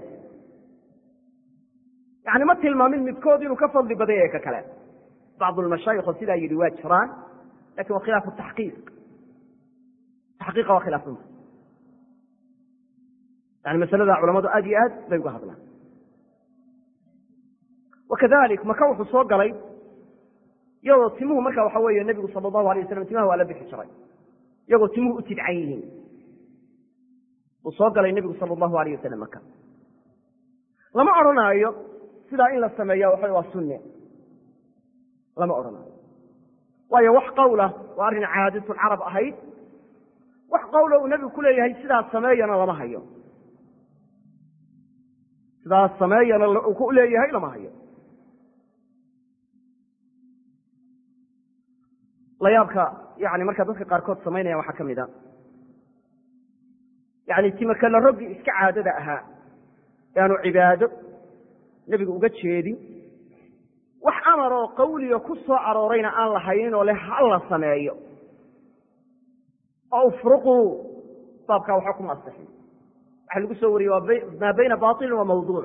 yani ma tilmaamin midkood inuu ka fadli badan yahay ka kale bacdu lmashaayikho sidaa yidhi waa jiraan lakin waa khilaafu taxqiiq taxqiiqa waa khilaafsanta yani masalada culamadu aad iyo aad bay uga hadlaan wakadalik maka wuxuu soo galay iyadoo timuhu marka waxa weeye nebigu sala allahu alay waslam timaha waa la bixi jiray iyagoo timuhu u tidcan yihiin uu soo galay nebigu sala allahu alayh wasalam maka lama odhanaayo sidaa in la sameeya waxa waa sunne lama odhanaayo waayo wax qawla waa arrin caadatul-carab ahayd wax qawla uu nebigu ku leeyahay sidaas sameeyana lama hayo sidaas sameeyana uu ku leeyahay lama hayo layaabka yani markaa dadka qaarkood samaynaya waxaa ka mid a yani timakala roggi iska caadada ahaa e aanu cibaado nebigu uga jeedin wax amar oo qawliga ku soo aroorayna aan la haynin oo leh ha la sameeyo oo ufruquu baabkaa waxba kuma asixin waxa lagu soo wariyey waa maa bayna bailin wa mawduuc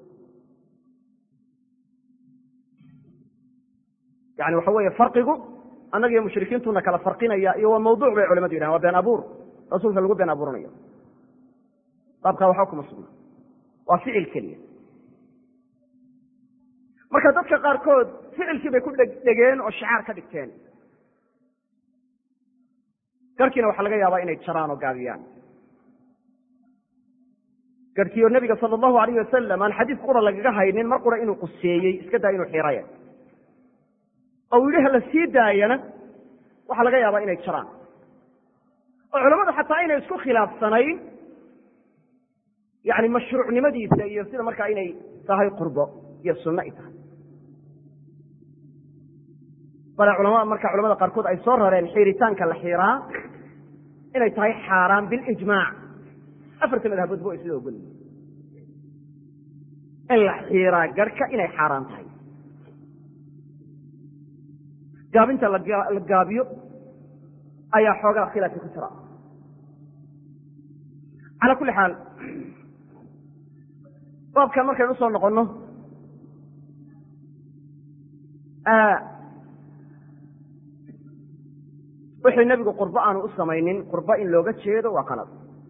yani waxa weeye farqigu annaga iyo mushrikiintuna kala farqinaya iyo waa mawduuc bay culamadu yidhahan waa been abuur rasuulka lagu been abuuranayo baabkaa waxba kuma sugna waa ficil keliya marka dadka qaarkood ficilkii bay ku dhegdhegeen oo shicaar ka dhigteen garhkiina waxaa laga yaabaa inay jaraan oo gaabiyaan garhkiioo nebiga sala allahu alayh wasalam aan xadiis qura lagaga haynin mar qura inuu quseeyey iska daa inuu xiraya oo uu yidhi hala sii daayana waxaa laga yaabaa inay jaraan oo culamadu xataa inay isku khilaafsanayn yani mashruucnimadiisa iyo sida markaa inay tahay qurbo iyo sunno ay tahay bale culama marka culamada qaarkood ay soo rareen xiiritaanka la xiiraa inay tahay xaaraan bilijmaac afarta madhabood ba isla ogol in la xiiraa garhka inay xaaraan tahay gaabinta la gaabiyo ayaa xoogaa khilaafi ku jira calaa kulli xaal baabkan markaynu usoo noqonno wixii nebigu qurbo aanu u samaynin qurbo in looga jeedo waa qalad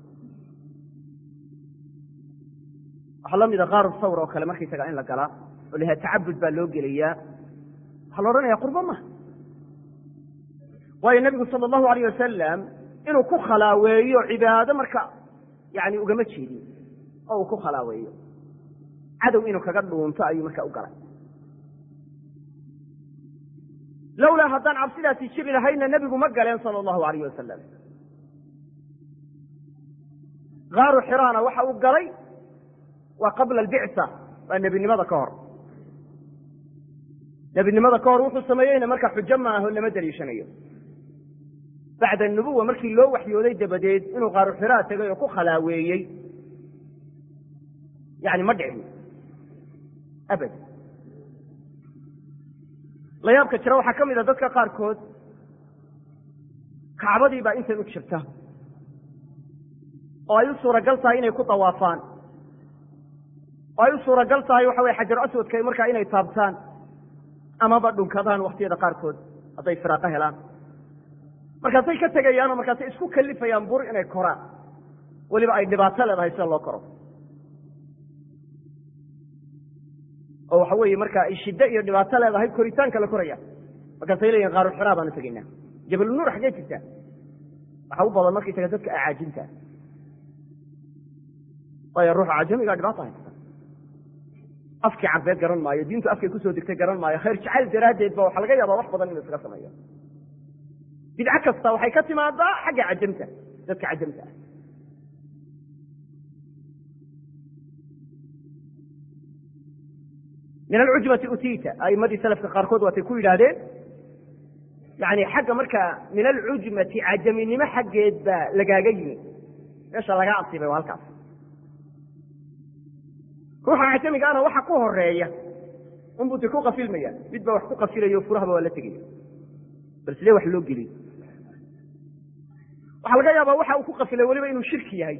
waxaa la mida kaaru sawr oo kale markaysaga in la galaa oo laha tacabud baa loo gelayaa waxaa la odhanaya qurbo maha waayo nebigu sala allahu alayh wasalam inuu ku khalaaweeyo cibaado marka yani ugama jeedin oo uu ku khalaaweeyo cadow inuu kaga dhuunto ayuu marka u galay lowlaa haddaan cabsidaasi jiri lahayna nebigu ma galeen sala allahu alayh wasalam kaaru xiraana waxa uu galay waa qabla albicsa waa nebinimada ka hor nebinimada ka hor wuxuu sameeyeyna marka xujo ma aho lama daliishanayo bacda nubuwa markii loo waxyooday dabadeed inuu kaaru xiraa tegay oo ku khalaaweeyey yani ma dhicin abad layaabka jira waxaa ka mid a dadka qaarkood kacbadii baa intan u jirta oo ay u suuragal tahay inay ku dawaafaan oo ay u suuragal tahay waxa weye xajar aswadka markaa inay taabtaan amaba dhunkadaan waktiyada qaarkood hadday firaaqo helaan markaasay ka tegayaanoo markaasay isku kalifayaan bur inay koraan weliba ay dhibaato leedahay sida loo koro oo waxa weeye marka ay shiddo iyo dhibaato leedahay koritaanka la koraya markaasay leeyihin qaaru xiraa baanu tegaynaa jabalunuur xaggee jirtaa waxa u badan markaysaga dadka acaajinta waayo ruuxa cajamigaa dhibaata haysta afkii carbeed garan maayo diintu afkay kusoo degtay garan maayo khayr jacayl daraaddeed ba waxaa laga yaabaa wax badan inuu iskaga sameeyo bidco kasta waxay ka timaadaa xagga cajamta dadka cajamta ah min alcujbati utiita a'imadii salafka qaarkood waatay ku yidhaahdeen yani xagga markaa min alcujmati cajaminimo xaggeed baa lagaaga yimi meesha laga asiibay waa halkaas ruuxa cajamigaana waxa ku horeeya unbuu ti ku qafilmaya mid baa wax ku qafilayo furahaba waa la tegaya bal sidee wax loo geliy waxaa laga yaabaa waxa uu ku qafilay weliba inuu shirki yahay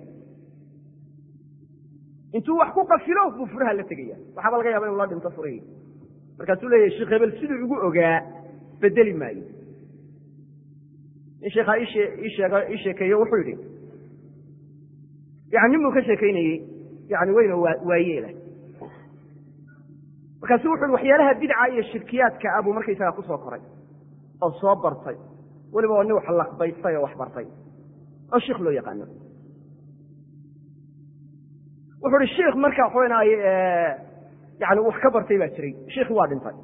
intuu wax ku qafilo buu furaha la tegaya waxaaba laga yaba inu la dhinto furihii markaasuu leeyahy sheekh hebel siduu igu ogaa bedeli maayo nin sheekhaa ii sheekeeyo wuxuu yidhi yani nin buu ka sheekaynayey yani weyna waayeela markaasu wuxu yhi waxyaalaha bidca iyo shirkiyaadka ah buu markaysagaa kusoo koray oo soo bartay weliba oo nin wax laqbaystay oo wax bartay oo sheikh loo yaqaano wuxu uhi sheikh marka waxawenaay yani wax ka bartay baa jiray sheikhi waa dhintay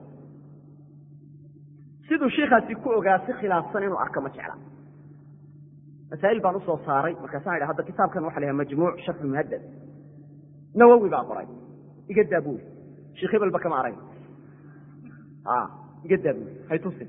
siduu shiikaasi ku ogaa si khilaafsan inuu arko ma jecla masaa'il baan usoo saaray markaasaan idha hadda kitaabkan waxa la yaha majmuuc sharxu muhaddad nawowi baa qoray iga daa buuri sheikh hebelba kama arag iga daa buuri hay tusin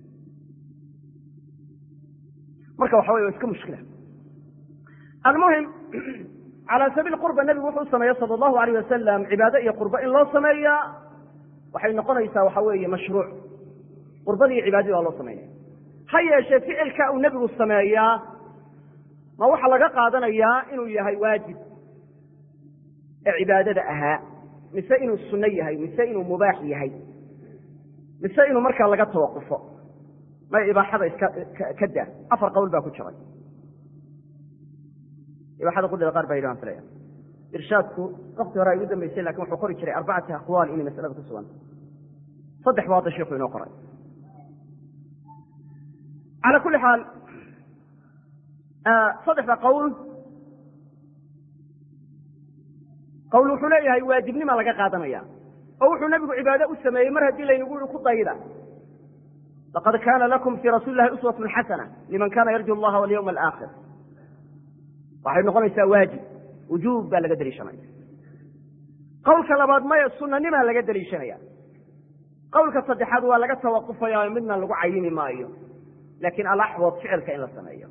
marka waxa wey waa iska mushkila almuhim calى sabiil qurba nebigu wuxuu sameeye sala allahu alayh wasalam cibaado iyo qurbo in loo sameeyaa waxay noqonaysaa waxa weeye mashruuc qurbadii iyo cibaadadii waa loo sameynaya ha yeeshee ficilka uu nebigu sameeyaa ma waxaa laga qaadanayaa inuu yahay waajib ee cibaadada ahaa mise inuu sunno yahay mise inuu mubaax yahay mise inuu markaa laga tawaqufo may ibaaxada iska ka daa afar qowl baa ku jiray ibaaxada qudhada qaar baa yidhi waan filaya irshaadku wakti hore ay ugu dambaysay lakin wuxuu qori jiray arbacati aqwaal inay masalada ku sugan saddex buu hadda sheikhu inoo qoray cala kulli xaal saddexda qowl qowl wuxuu leeyahay waajibnima laga qaadanaya oo wuxuu nebigu cibaado u sameeyey mar haddii laynagu yihi ku dayda laqad kaana lakum fii rasuuli lahi uswatun xasana liman kana yarju allaha walyawma alaakhir waxay noqonaysaa waajib wujuub baa laga deliishanaya qowlka labaad maya sunanimaa laga deliishanaya qowlka saddexaad waa laga tawaqufaya midna lagu cayini maayo laakiin alaxwad ficilka in la sameeyo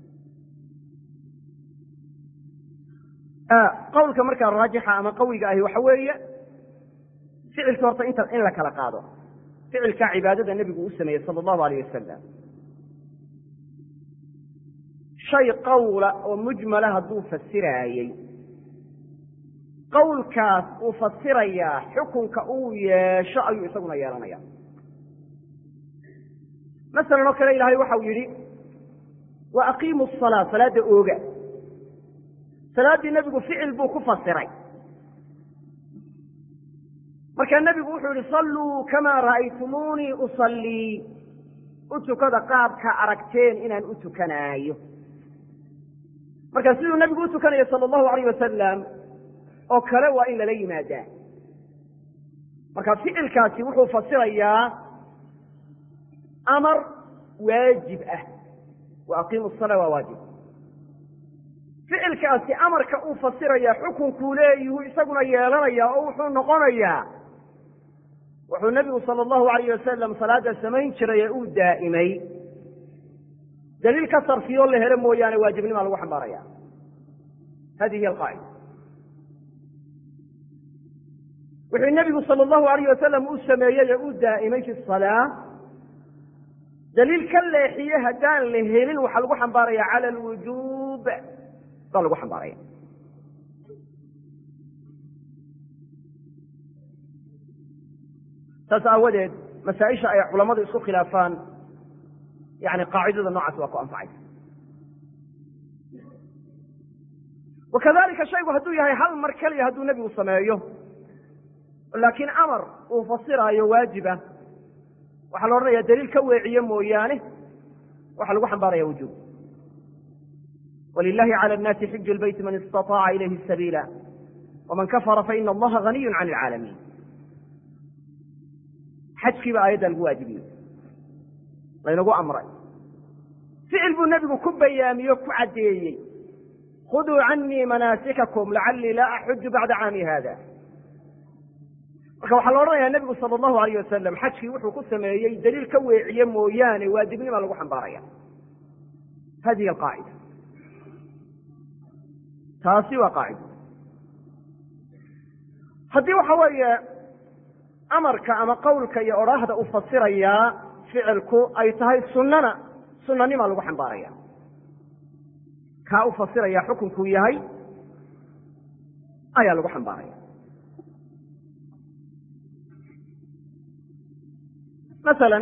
qowlka markaa raajixa ama qawiga ahi waxa weeye ficilka horta inta in la kala qaado ficilkaa cibaadada nebigu u sameeyey sala allahu alayh wasalam shay qawla oo mujmala hadduu fasiraayey qawlkaas uu fasirayaa xukunka uu yeesho ayuu isaguna yeelanaya masalan oo kale ilaahay waxau yidhi wa aqiimu asalaa salaadda ooga salaaddii nebigu ficil buu ku fasiray markaa nebigu wuxuu yihi salluu kamaa ra'aytumuunii usallii u tukada qaabka aragteen inaan u tukanaayo marka siduu nebigu u tukanayo sala allahu alayh wasalam oo kale waa in lala yimaadaa marka ficilkaasi wuxuu fasirayaa amar waajib ah wa aqiimu salaa waa waajib ficilkaasi amarka uu fasiraya xukunkuu leeyuhu isaguna yeelanaya oo wuxuu noqonayaa wuxuu nebigu sala allahu alayh wasalam salaadda samayn jiray ee uu daa'imay daliil ka sarfiyoo la helo mooyaane waajibnimaa lagu xambaaraya hadihi hiy alqaacida wuxuu nebigu sala allahu alayh wasalam u sameeyey ee uu daa'imay fi salaa daliil ka leexiye haddaan la helin waxaa lagu xambaaraya cala alwujuub baa lagu xambaaraya saas aawadeed masaaisha ay culammadu isku khilaafaan yani qaacidada noocaas waa ku anfacaysa wakadalika shaygu hadduu yahay hal mar keliya hadduu nebigu sameeyo laakiin amar uu fasiraayo waajiba waxaa la odhanaya daliil ka weeciye mooyaane waxaa lagu xambaaraya wujuub wlilahi calى الnaasi xiju lbeyti man istaطaaca ilayhi sabiila wman kafara faina allaha ganiyu can اlcaalamiin xajkii baa aayadda lagu waajibiyey laynagu amray ficil buu nebigu ku bayaamiye o ku caddeeyey khuduu canii manaasikakum lacalii laa axuju bacda caami hada marka waxaa la odhanayaa nebigu sala allahu alayh wasalam xajkii wuxuu ku sameeyey daliil ka weeciye mooyaane waajibnimaa lagu xambaaraya hadihi alqaacida taasi waa qaacida haddii waxa weeye amarka ama qawlka iyo odhaahda uu fasirayaa ficilku ay tahay sunnana sunanimaa lagu xambaaraya kaa u fasiraya xukunkuu yahay ayaa lagu xambaaraya masala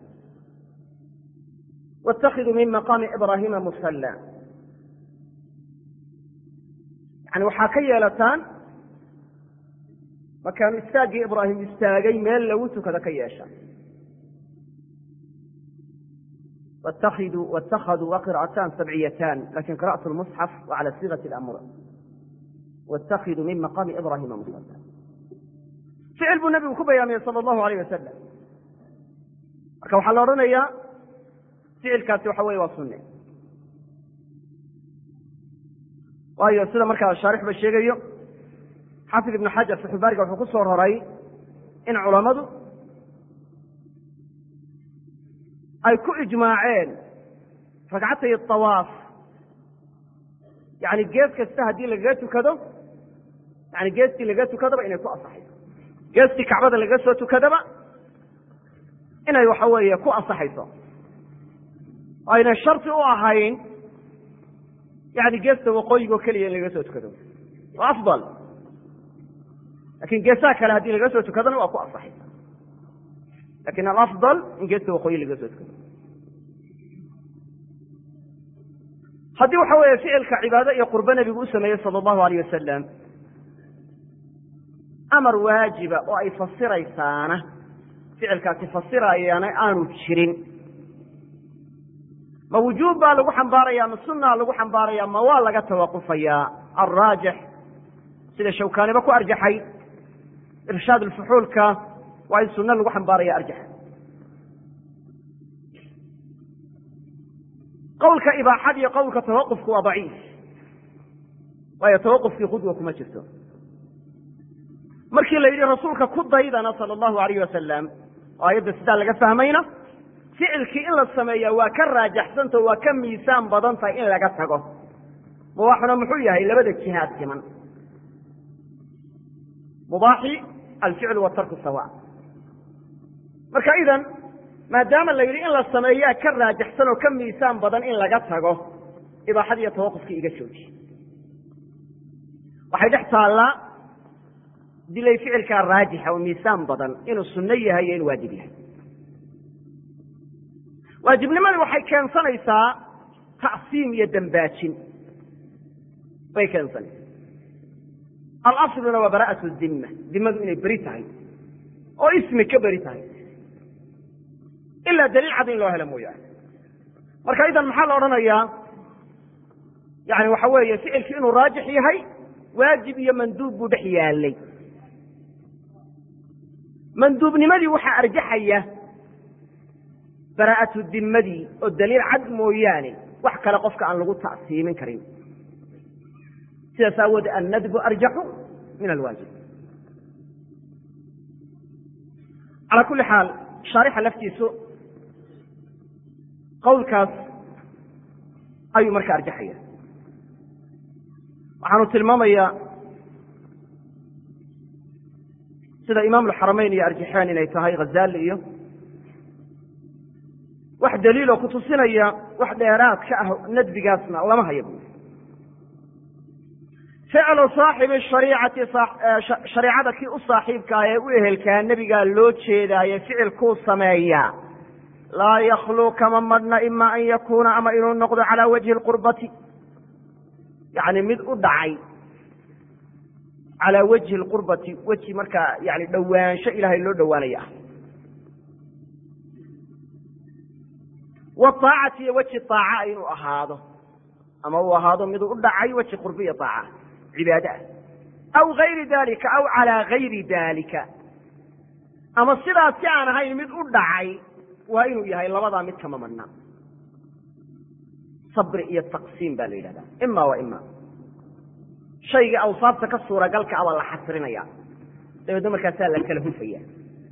wاtakiduu min maqaami ibrahima musalla yani waxaa ka yeelataan makaanu istaaggii ibraahim istaagay meel lagu tukado ka yeesha wاtakaduu wa qira'atan sabciyatan lakin qira'at lmusxaf wa cala sigat اlamr wاtakiduu min maqaami ibrahima musalla ficil buu nebigu ku bayaamiyey sala allahu alayh wasalam marka waxaa la odhanayaa ficilkaasi waxa weye waa sunne waayo sida markaa shaarixba sheegayo xafid ibnu xajar faxulbaariga wuxuu ku soo roray in culammadu ay ku ijmaaceen ragcatay awaaf yani gees kasta haddii lagaga tukado yani geestii lagaga tukadaba inay ku asaxayso geestii kacbada lagaga soo tukadaba inay waxa weeye ku asaxayso ayna sharti u ahayn yani geesta waqooyigo keliya in lagaga soo tukado waa afdal lakin geesaha kale haddii lagaga soo tukadona waa ku asaxaysa lakin alafdal in geesta waqooyi lagaga soo tukado haddii waxa weeye ficilka cibaado iyo qurbo nebigu u sameeyey sala allahu alayh wasalam amar waajiba oo ay fasiraysaana ficilkaasi fasirayaana aanu jirin ma wujuub baa lagu xambaaraya ma sunaa lagu xambaaraya ma waa laga tawaqufayaa alraajix sida shawkaaniba ku arjaxay irshaad alfuxuulka waa in sunno lagu xambaaraya arjaxa qowlka ibaaxad iyo qowlka tawaqufku waa daciif waayo tawaqufkii khudwa kuma jirto markii la yidhi rasuulka ku daydana sala allahu alayh wasalam oo ayadda sidaa laga fahmayna ficilkii in la sameeya waa ka raajaxsantao waa ka miisaan badan tahay in laga tago mubaaxuna muxuu yahay labada jihaad siman mubaaxi alficlu watarku sawa marka idan maadaama la yidhi in la sameeyaa ka raajixsan oo ka miisaan badan in laga tago ibaaxadii iyo tawaqufkii iga jooji waxay dhex taallaa dilay ficilkaa raajixa oo miisaan badan inuu sunno yahay iyo inuu waajib yahay waajibnimadii waxay keensanaysaa tacsiim iyo dambaajin bay keensanaysaa alasluna waa bara'at dimma dimadu inay beri tahay oo ismi ka beri tahay ilaa daliil cad in loo helo mooyaane marka idan maxaa la odhanayaa yani waxa weeye ficilkii inuu raajix yahay waajib iyo manduub buu dhex yaalay manduubnimadii waxaa arjaxaya bara'atu dimadii oo daliil cad mooyaane wax kale qofka aan lagu ta'siimin karin sidaas aawoodee annadbu arjaxu min alwaajib calaa kulli xaal shaarixa laftiisu qowlkaas ayuu marka arjaxaya waxaanu tilmaamayaa sida imaam alxaramayn iyo arjaxeen inay tahay khazali iyo wax daliiloo kutusinaya wax dheeraad ka ah nadbigaasna lama hayo bu ficlu saaxibi shariicati shareicada kii u saaxiibkaa ee u ehelkaa nebigaa loo jeedaaye ficilkuu sameeyaa laa yakluu kama madhna ima an yakuuna ama inuu noqdo calaa wajhi lqurbati yani mid u dhacay calaa wajhi lqurbati weji markaa yani dhowaansho ilaahay loo dhowaanaya ah waaacati iyo weji aaca inuu ahaado ama uu ahaado miduu u dhacay weji qurbi iyo aaca cibaade ah aw gayri dalika aw calaa gayri dalika ama sidaas si aan ahayn mid u dhacay waa inuu yahay labadaa mid kama madna sabri iyo taqsiim baa la yidhahdaa ima wa ima shayga awsaabta ka suuragalka abaa la xasrinaya dabeedna markaasaa la kala hufaya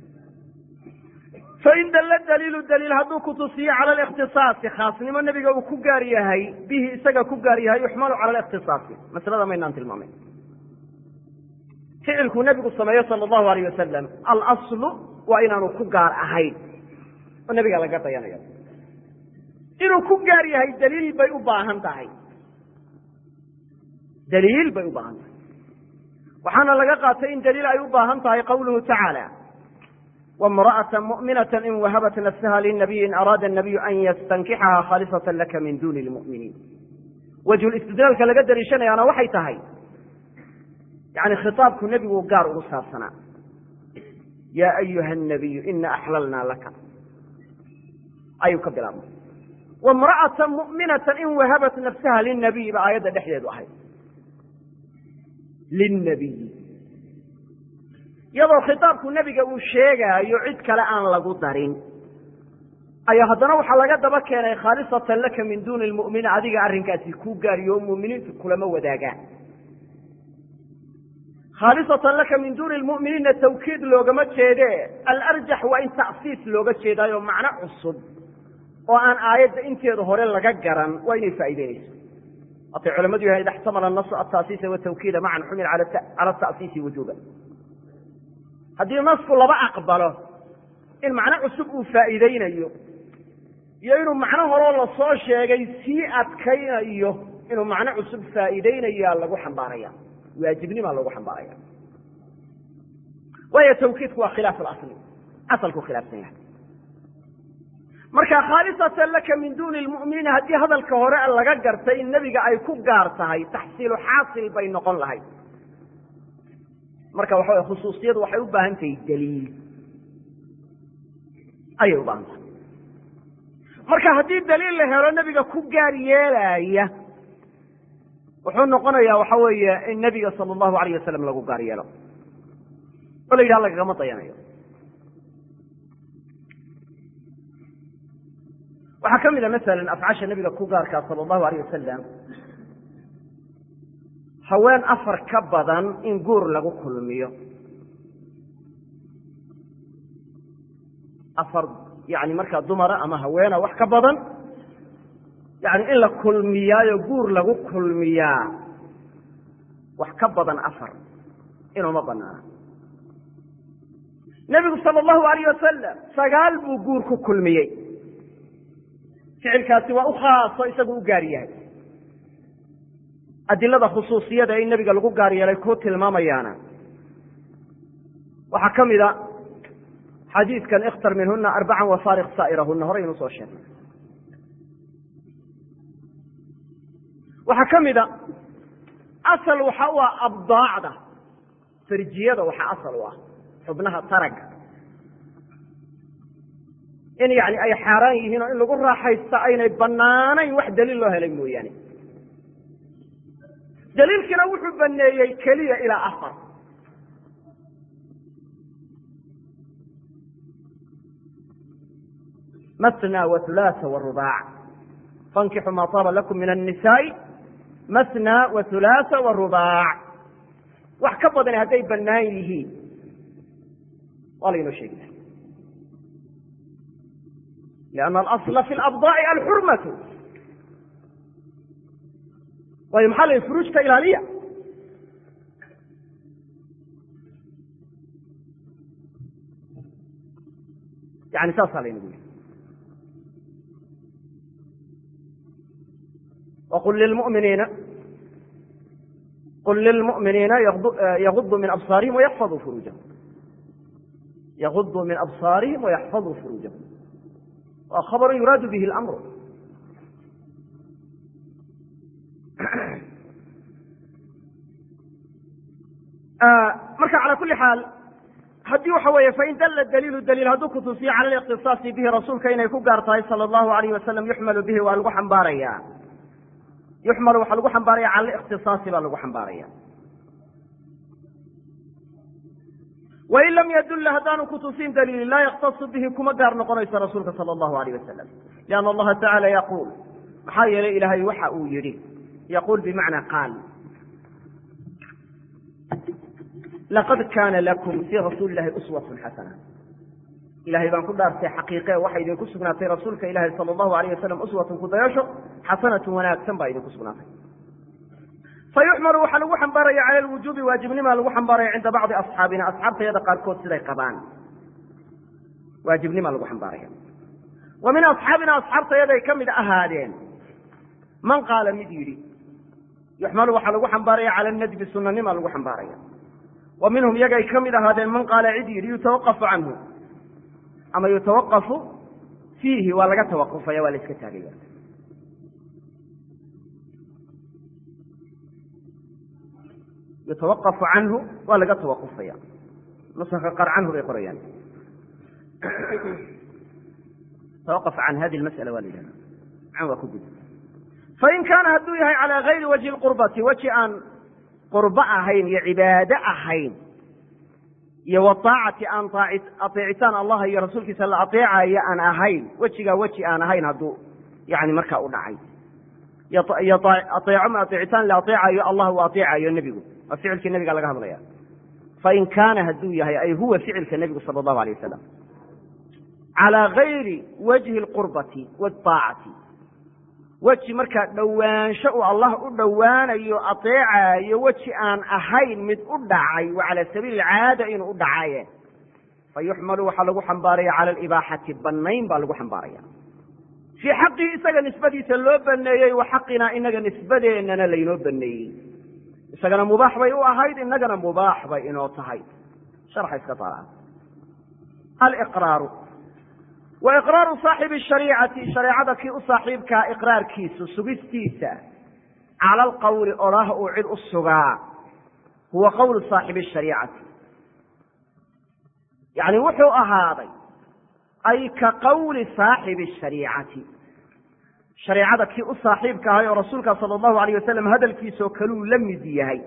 fain dalla daliilu daliil hadduu kutusiyo cala alikhtisaasi khaasnimo nebiga uu ku gaar yahay bihi isaga ku gaar yahay yuxmalu cala alikhtisaasi maslada maynaan tilmaamay ficilkuu nebigu sameeyo sala allahu alayh wasalam alaslu waa inaanu ku gaar ahayn oo nebiga laga dayanayo inuu ku gaar yahay daliil bay u baahan tahay daliil bay u baahan tahay waxaana laga qaatay in daliil ay u baahan tahay qawluhu tacaala wamra'ata mu'minata in wahabat nafsaha linabiyi in araada nabiyu an yastankixaha khaalisatan laka min duni lmu'miniin wajhulistidlaalka laga daliishanayaana waxay tahay yani khitaabku nebigu gaar ugu saabsanaa yaa ayuha nabiyu ina axlalnaa laka ayuu ka bilaabmay wamra'ata mu'minata in wahabat nafsaha linabiyi ba aayadda dhexdeedu ahayd lilnabiyi iyadoo khitaabku nebiga uu sheegaayo cid kale aan lagu darin ayaa haddana waxaa laga daba keenay khaalisatan laka min duuni lmu'miniin adiga arrinkaasi kuu gaariyo oo mu'miniintu kulama wadaagaan khaalisatan laka min duuni lmu'miniinna tawkiid loogama jeede alarjax waa in tacsiis looga jeedaayo macno cusub oo aan aayadda inteeda hore laga garan waa inay faa'ideynayso waatay culamadu yahay ida xtamala nasu ataasiisa watawkiida macan xumil cala ta'siisi wujuuba haddii nasku laba aqbalo in macno cusub uu faa'iideynayo iyo inuu macno horoo lasoo sheegay sii adkaynayo inuu macno cusub faa'iideynayaa lagu xambaaraya waajibnimaa lagu xambaaraya waayo tawkiidku waa khilaaf alasli asalku khilaafsan yahay marka khaalisatan laka min duuni lmu'miniina haddii hadalka hore laga gartay in nebiga ay ku gaar tahay taxsiilu xaasil bay noqon lahayd marka waxa way khusuusiyadu waxay u baahan tahay daliil ayay u baahan tahay marka haddii daliil la helo nebiga ku gaar yeelaya wuxuu noqonayaa waxa weeye in nebiga sala allahu alayh wasalam lagu gaar yeelo oo la yidhaha lagagama dayanayo waxaa ka mid a masalan afcasha nebiga ku gaarkaa sala allahu alayh wasalam haween afar ka badan in guur lagu kulmiyo afar yani markaa dumara ama haweena wax ka badan yani in la kulmiyaayo guur lagu kulmiyaa wax ka badan afar inuuma banaana nebigu sala allahu alayh wasalam sagaal buu guur ku kulmiyey ficilkaasi waa u khaaso isagu u gaar yahay adilada khusuusiyada in nebiga lagu gaar yeelay ku tilmaamayaana waxaa ka mida xadiidkan ikhtar minhuna arbacan wafaariq saa'irahuna horaynu soo sheegnay waxaa ka mida asal waxa u ah abdaacda farjiyada waxaa asal u ah xubnaha taraga in yani ay xaaraan yihiin oo in lagu raaxaysta aynay banaanayn wax daliil loo helay mooyaane daliilkiina wuxuu baneeyey keliya ilaa afar masna whulaasa wrubaac fankixu maa taaba lakum min annisaai masna whulaasa wrubaac wax ka badani hadday bannaan yihiin waa laynoo sheegaya lianna alasla fi labdaa'i alxurmatu waayo maxaa la yihi furuujta ilaaliya yani saasaa laynagu yihi wqul lilmuminiina qul lilmu'miniina yaguduu min absaarihim wayaxfaduu furuujahum yaguduu min absaarihim wayaxfaduu furuujahum waa khabaru yuraadu bihi اlamru marka calى kuli xaal haddii waxa weeye fain dalla daliilu daliil hadduu kutusiyo cala liqtisaasi bihi rasuulka inay ku gaar tahay sala allahu alayh wasalam yuxmalu bihi waa lagu xambaaraya yuxmalu waxaa lagu xambaaraya cala likhtisaasi baa lagu xambaaraya wain lam yadulla haddaanu kutusin daliili laa yaktasu bihi kuma gaar noqonayso rasuulka sala allahu alayh wasalam lianna allaha tacala yaquul maxaa yeelay ilaahay waxa uu yidhi yaquul bimacnaa qaal laqad kaana lakum fii rasuuli illahi uswatun xasana ilahay baan ku dhaartay xaqiiqe waxaa idinku sugnaatay rasuulka ilahi sala allahu alayh wasalam uswatun kudayasho xasanatun wanaagsan baa idinku sugnaatay fa yuxmalu waxaa lagu xambaaraya cala lwujuubi waajibnimaa lagu xambaaraya cinda bacdi asxaabina asxaabtayada qaarkood siday qabaan waajibnimaa lagu xambaaraya wa min asxaabina asxaabtayaday ka mid ahaadeen man qaala mid yidhi yuxmalu waxaa lagu xambaaraya cala nadbi sunanimaa lagu xambaaraya wa minhum yagay ka mid ahaadeen man qaala cid yidhi yutawaqafu canhu ama yutawaqafu fiihi waa laga tawaqufaya waa la iska taagaya yutawaqafu canhu waa laga tawaqufaya nusanka qaar canhu bay qorayaan tawaqaf can hadi lmas'ala waa la yidhahda can waa ku gud fain kaana hadduu yahay calaa gayri wajhi lqurbati weji aan qurbo ahayn iyo cibaado ahayn iyo waaacati aan ateecitaan allaha iyo rasuulkiisa la ateecayo aan ahayn wejigaa weji aan ahayn hadduu yani markaa u dhacay iyo aeeco ma ateecitaan la ateecayo allah uu ateecayo nebigu waa ficilkii nebiga laga hadlaya fain kaana hadduu yahay ay huwa ficilka nebigu sala allahu alay wasalam calaa gayri wajhi lqurbati waaacati weji markaa dhowaansho uu allah u dhowaanayo ateecayo weji aan ahayn mid u dhacay wa cala sabiili caada inuu u dhacaye fa yuxmalu waxaa lagu xambaaraya cala alibaaxati bannayn baa lagu xambaaraya fii xaqii isaga nisbadiisa loo baneeyey wa xaqinaa inaga nisbadeennana laynoo baneeyey isagana mubaax bay u ahayd inagana mubaax bay inoo tahay sharxa iska taala aliqraaru wa iqraaru saaxibi shariicati shareecada kii u saaxiibkaa iqraarkiisu sugistiisa cala alqawli odhah uu cid u sugaa huwa qowlu saaxibi shariicati yani wuxuu ahaaday ay ka qawli saaxibi shariicati shareecada kii u saaxiibka ahay oo rasuulka sala allahu alayh wasalam hadalkiisoo kaluu la mid yahay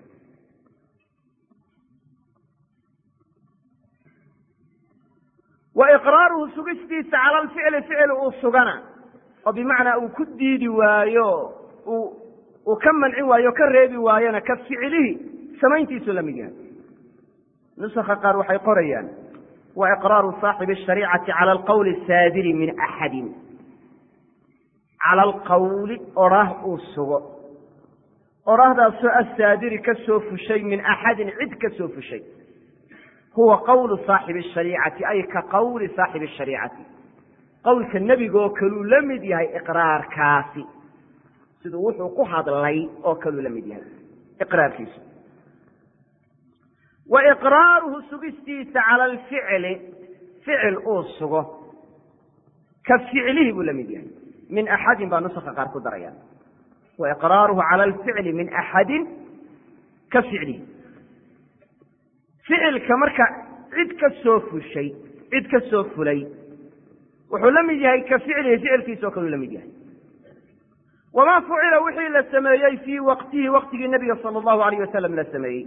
wa iqraaruhu sugistiisa cala alficli ficil uu sugana oo bimacnaa uu ku diidi waayo uu ka mancin waayo o ka reebi waayona ka ficilihi samayntiisuu la mid yahay nusakha qaar waxay qorayaan wa iqraaru saaxibi ashariicati cala alqawli saadiri min axadin cala alqawli odhah uu sugo odhahdaasoo asaadiri ka soo fushay min axadin cid ka soo fushay huwa qawlu saaxibi shariicati ay ka qawli saaxibi shariicati qowlka nebigaoo kaluu la mid yahay iqraarkaasi siduu wuxuu ku hadlay oo kaluu la mid yahay iqraarkiisu wa iqraaruhu sugistiisa cala alficli ficil uu sugo ka ficlihi buu la mid yahay min axadin baa nusaka qaar ku daraya wa iqraaruhu cala alficli min axadin ka ficlihi ficilka marka cid ka soo fushay cid ka soo fulay wuxuu la mid yahay ka ficlihi ficilkiisa oo kaluu la mid yahay wamaa fucila wixii la sameeyey fii waqtihi waqtigii nebiga sala allahu alayh wasalam la sameeyey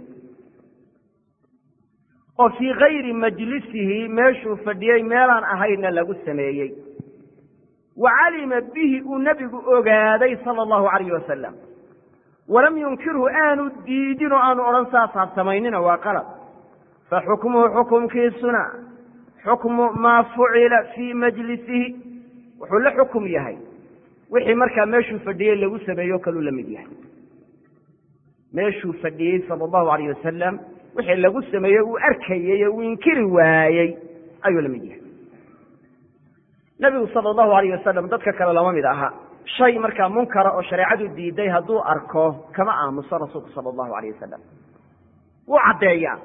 oo fii gayri majlisihi meeshuu fadhiyey meelaan ahayna lagu sameeyey wa calima bihi uu nebigu ogaaday sala allahu alayh wasalam walam yunkirhu aanu diidin oo aanu odhan saasaad samaynina waa qalab fa xukmuhu xukumkiisuna xukmu maa fucila fii majlisihi wuxuu la xukum yahay wixii markaa meeshuu fadhiyey lagu sameeyo kaluu la mid yahay meeshuu fadhiyey sala allahu alayh wasalam wixii lagu sameeyey uu arkayey oo uu inkiri waayey ayuu la mid yahay nebigu sala allahu alayh wasalam dadka kale lama mid aha shay markaa munkara oo shareecadu diiday hadduu arko kama aamuso rasuulku sala allahu alayh wasalam wuu caddeeyaa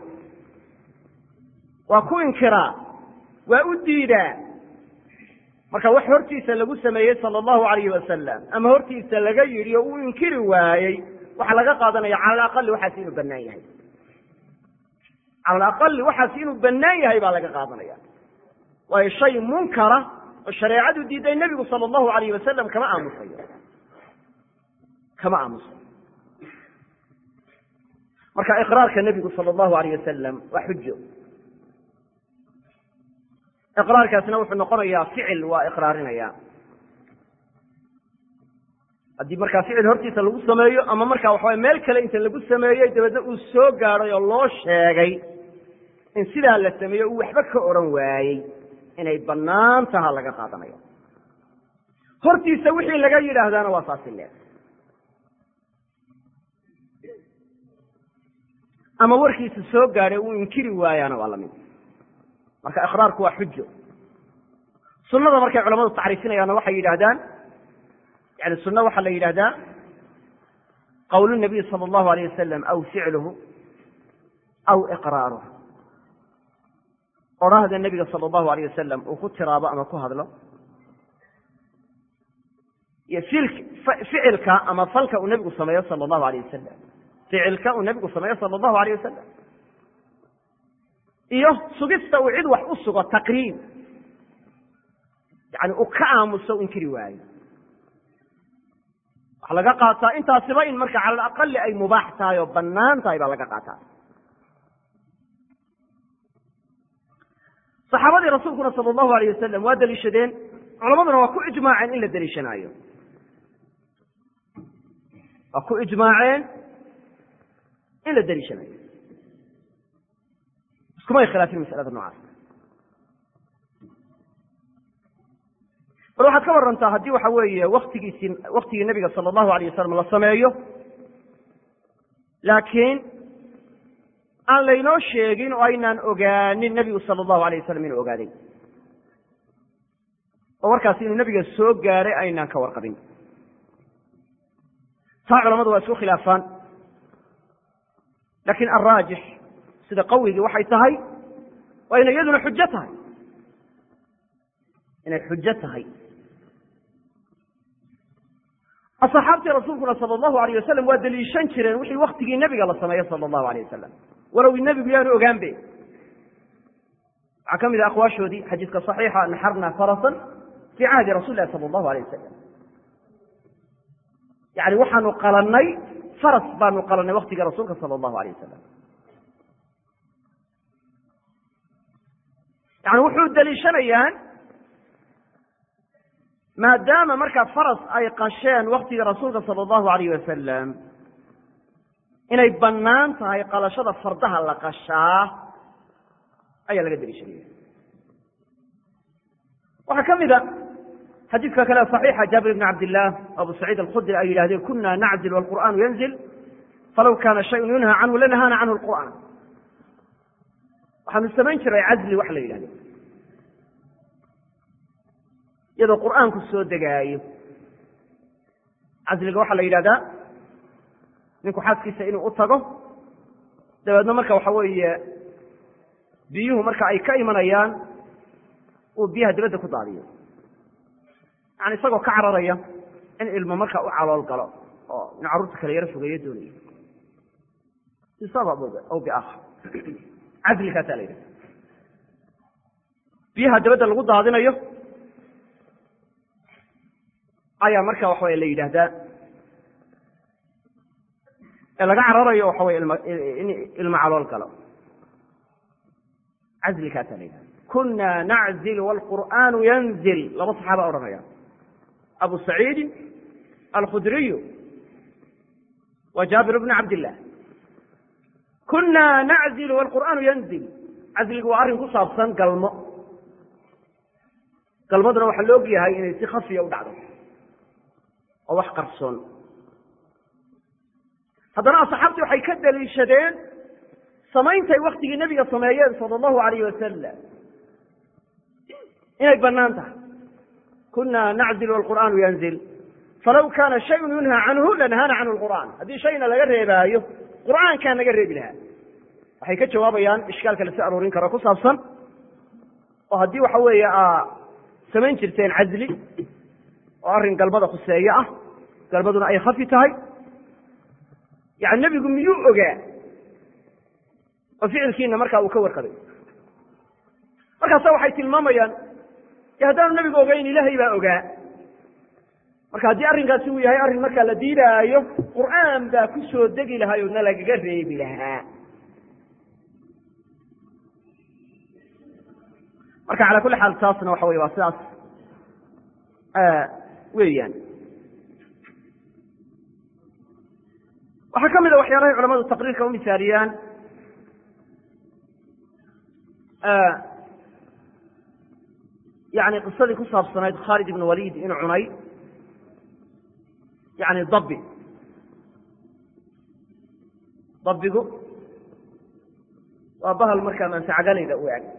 waa ku inkiraa waa u diidaa marka wax hortiisa lagu sameeyey sala allahu alayhi wasalam ama hortiisa laga yidhi oo uu inkiri waayey waxaa laga qaadanaya cala alaqali waxaas inuu bannaan yahay cala alaqali waxaas inuu bannaan yahay baa laga qaadanaya waayo shay munkara oo shareecadu diiday nebigu sala allahu alayh wasalam kama aamusayo kama aamusayo marka iqraarka nebigu sala allahu alayh wasalam waa xujo iqraarkaasna wuxuu noqonayaa ficil waa iqraarinaya haddii markaa ficil hortiisa lagu sameeyo ama markaa waxaway meel kale inta lagu sameeyey dabeedna uu soo gaadhay oo loo sheegay in sidaa la sameeyo uu waxba ka odhan waayey inay bannaan taha laga qaadanayo hortiisa wixii laga yidhaahdaana waa saasi leeg ama warkiisa soo gaadhay uu inkiri waayaana waa lamid marka iqraarku waa xujo sunada markay culamadu tacriifinayaanna waxay yidhahdaan yani sunna waxaa la yidhahdaa qawl nabiy sala allahu alayh wasalam aw ficluhu aw iqraaruh odhaahda nebiga sala allahu alayh wasalam uu ku tiraabo ama ku hadlo iyo ficilka ama falka uu nebigu sameeyo sala allahu alayh wasalam ficilka uu nebigu sameeyo sala allahu alayh wasalam iyo sugista uu cid wax u sugo taqriib yani uu ka aamuso u inkiri waayo waxaa laga qaataa intaasiba in marka cala alaqali ay mubaax tahay oo bannaan tahay baa laga qaataa saxaabadii rasuulkuna sala allahu alayh wasalam waa deliishadeen culamaduna waa ku ijmaaceen in la deliishanaayo waa ku ijmaaceen in la deliishanayo iskumay khilaafin masalada noocaas bal waxaad ka warantaa haddii waxa weeye waktigiisii waktigii nebiga sala allahu alayh wasalam la sameeyo laakiin aan laynoo sheegin oo aynaan ogaanin nebigu sala allahu alayh wasalam inuu ogaaday oo warkaasi inuu nebiga soo gaaray aynaan ka warqabin taa culamadu waa isku khilaafaan laakiin alraajix sida qawigii waxay tahay waa inay iyaduna xujo tahay inay xujo tahay asxaabtii rasuulkuna sala allahu alayh wasalam waa deliishan jireen wixii waktigii nebiga la sameeyo sala allahu alayh wasalam walow nebigu yaanu ogaanbe waxaa ka mid a aqwaashoodii xadiiska صaxiixa naxarna farasan fii cahdi rasuli lahi sala allahu alayh wasalam yani waxaanu qalannay faras baanu qalannay waktiga rasuulka sala allahu alayh wasalam yani wuxuu deliishanayaan maadaama markaa faras ay qasheen waktiga rasuulka sala allahu alayh wasalam inay bannaan tahay qalashada fardaha la qashaa ayaa laga deliishanaya waxaa ka mid a xadiidka kale صaxiixa jaabir bn cabd illah abu saciid alkhudri ay yidhahdeen kuna nacdil wاlqur'anu yanzil falaw kana shayun yunha canhu lanahaana canhu lqur'an waxaanu samayn jiray casli wax la yidhahdo iyadoo qur'aanku soo degaayo casliga waxaa la yidhahdaa ninku xaaskiisa inuu u tago dabeedna marka waxa weeye biyuhu marka ay ka imanayaan uu biyaha dibadda ku daadiyo yani isagoo ka cararaya in ilmo marka u calool galo oo in carruurta kale yaro fogeeyo doonayo bisabab aw biakhar casligaasaa la yidhahda biyaha dabadda lagu daadinayo ayaa marka waxa weye la yidhaahdaa ee laga cararayo waxa weye ilma in ilmo calool galo casligaasaa la yidhahda kuna naczil wاlqur'aanu yanzil laba saxaaba odhanaya abu saciidin alkhudriyu wa jaabir bn cabd illah kuna naczil wاlqur'aanu yanzil casligu waa arrin ku saabsan galmo galmaduna waxaa la og yahay inay si khafiya u dhacdo oo wax qarsoon haddana asxaabtii waxay ka daliishadeen samaynta ay waktigii nebiga sameeyeen sala allahu alayh wasalam inay bannaan tahay kuna nacdil wlqur'aanu yanzil falaw kaana shayun yunhaa canhu lanahaana canhu lqur'aan haddii shayna laga reebaayo qur'aankaa naga reebi lahaa waxay ka jawaabayaan ishkaalka lasoo aroorin karo ku saabsan oo haddii waxa weeye aa samayn jirteen casli oo arrin galmada khuseeye ah galmaduna ay khafi tahay yani nebigu miyuu ogaa oo ficilkiina markaa uu ka warqabay markaasa waxay tilmaamayaan e haddaanu nebigu ogayn ilaahay baa ogaa marka haddii arrinkaasi uu yahay arrin markaa la diidaayo qur'aan baa ku soo degi lahay oodna lagaga reebi lahaa marka cala kulli xaal taasna waxa weye waa sidaas weeyaan waxaa ka mid a waxyaalahay culamadu taqriirka u misaaliyaan yani qisadii ku saabsanayd khaalid ibn walid inuu cunay yani dabi dabigu waa bahal markaa manfacagalayda u eg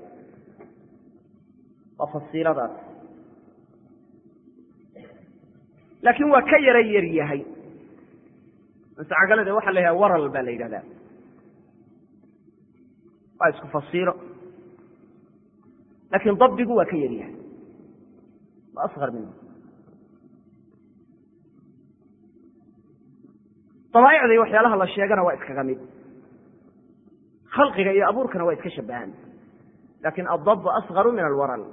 waa fasiiladaas laakiin waa ka yara yar yahay mansacagalada waxa la yidhaha waral baa la yidhahdaa waa isku fasiilo laakiin dabigu waa ka yar yahay waa asqar minhu dabaaicda iyo waxyaalaha la sheegana waa iskaga mid khalqiga iyo abuurkana waa iska shabahan lakin adab asgaru min alwaral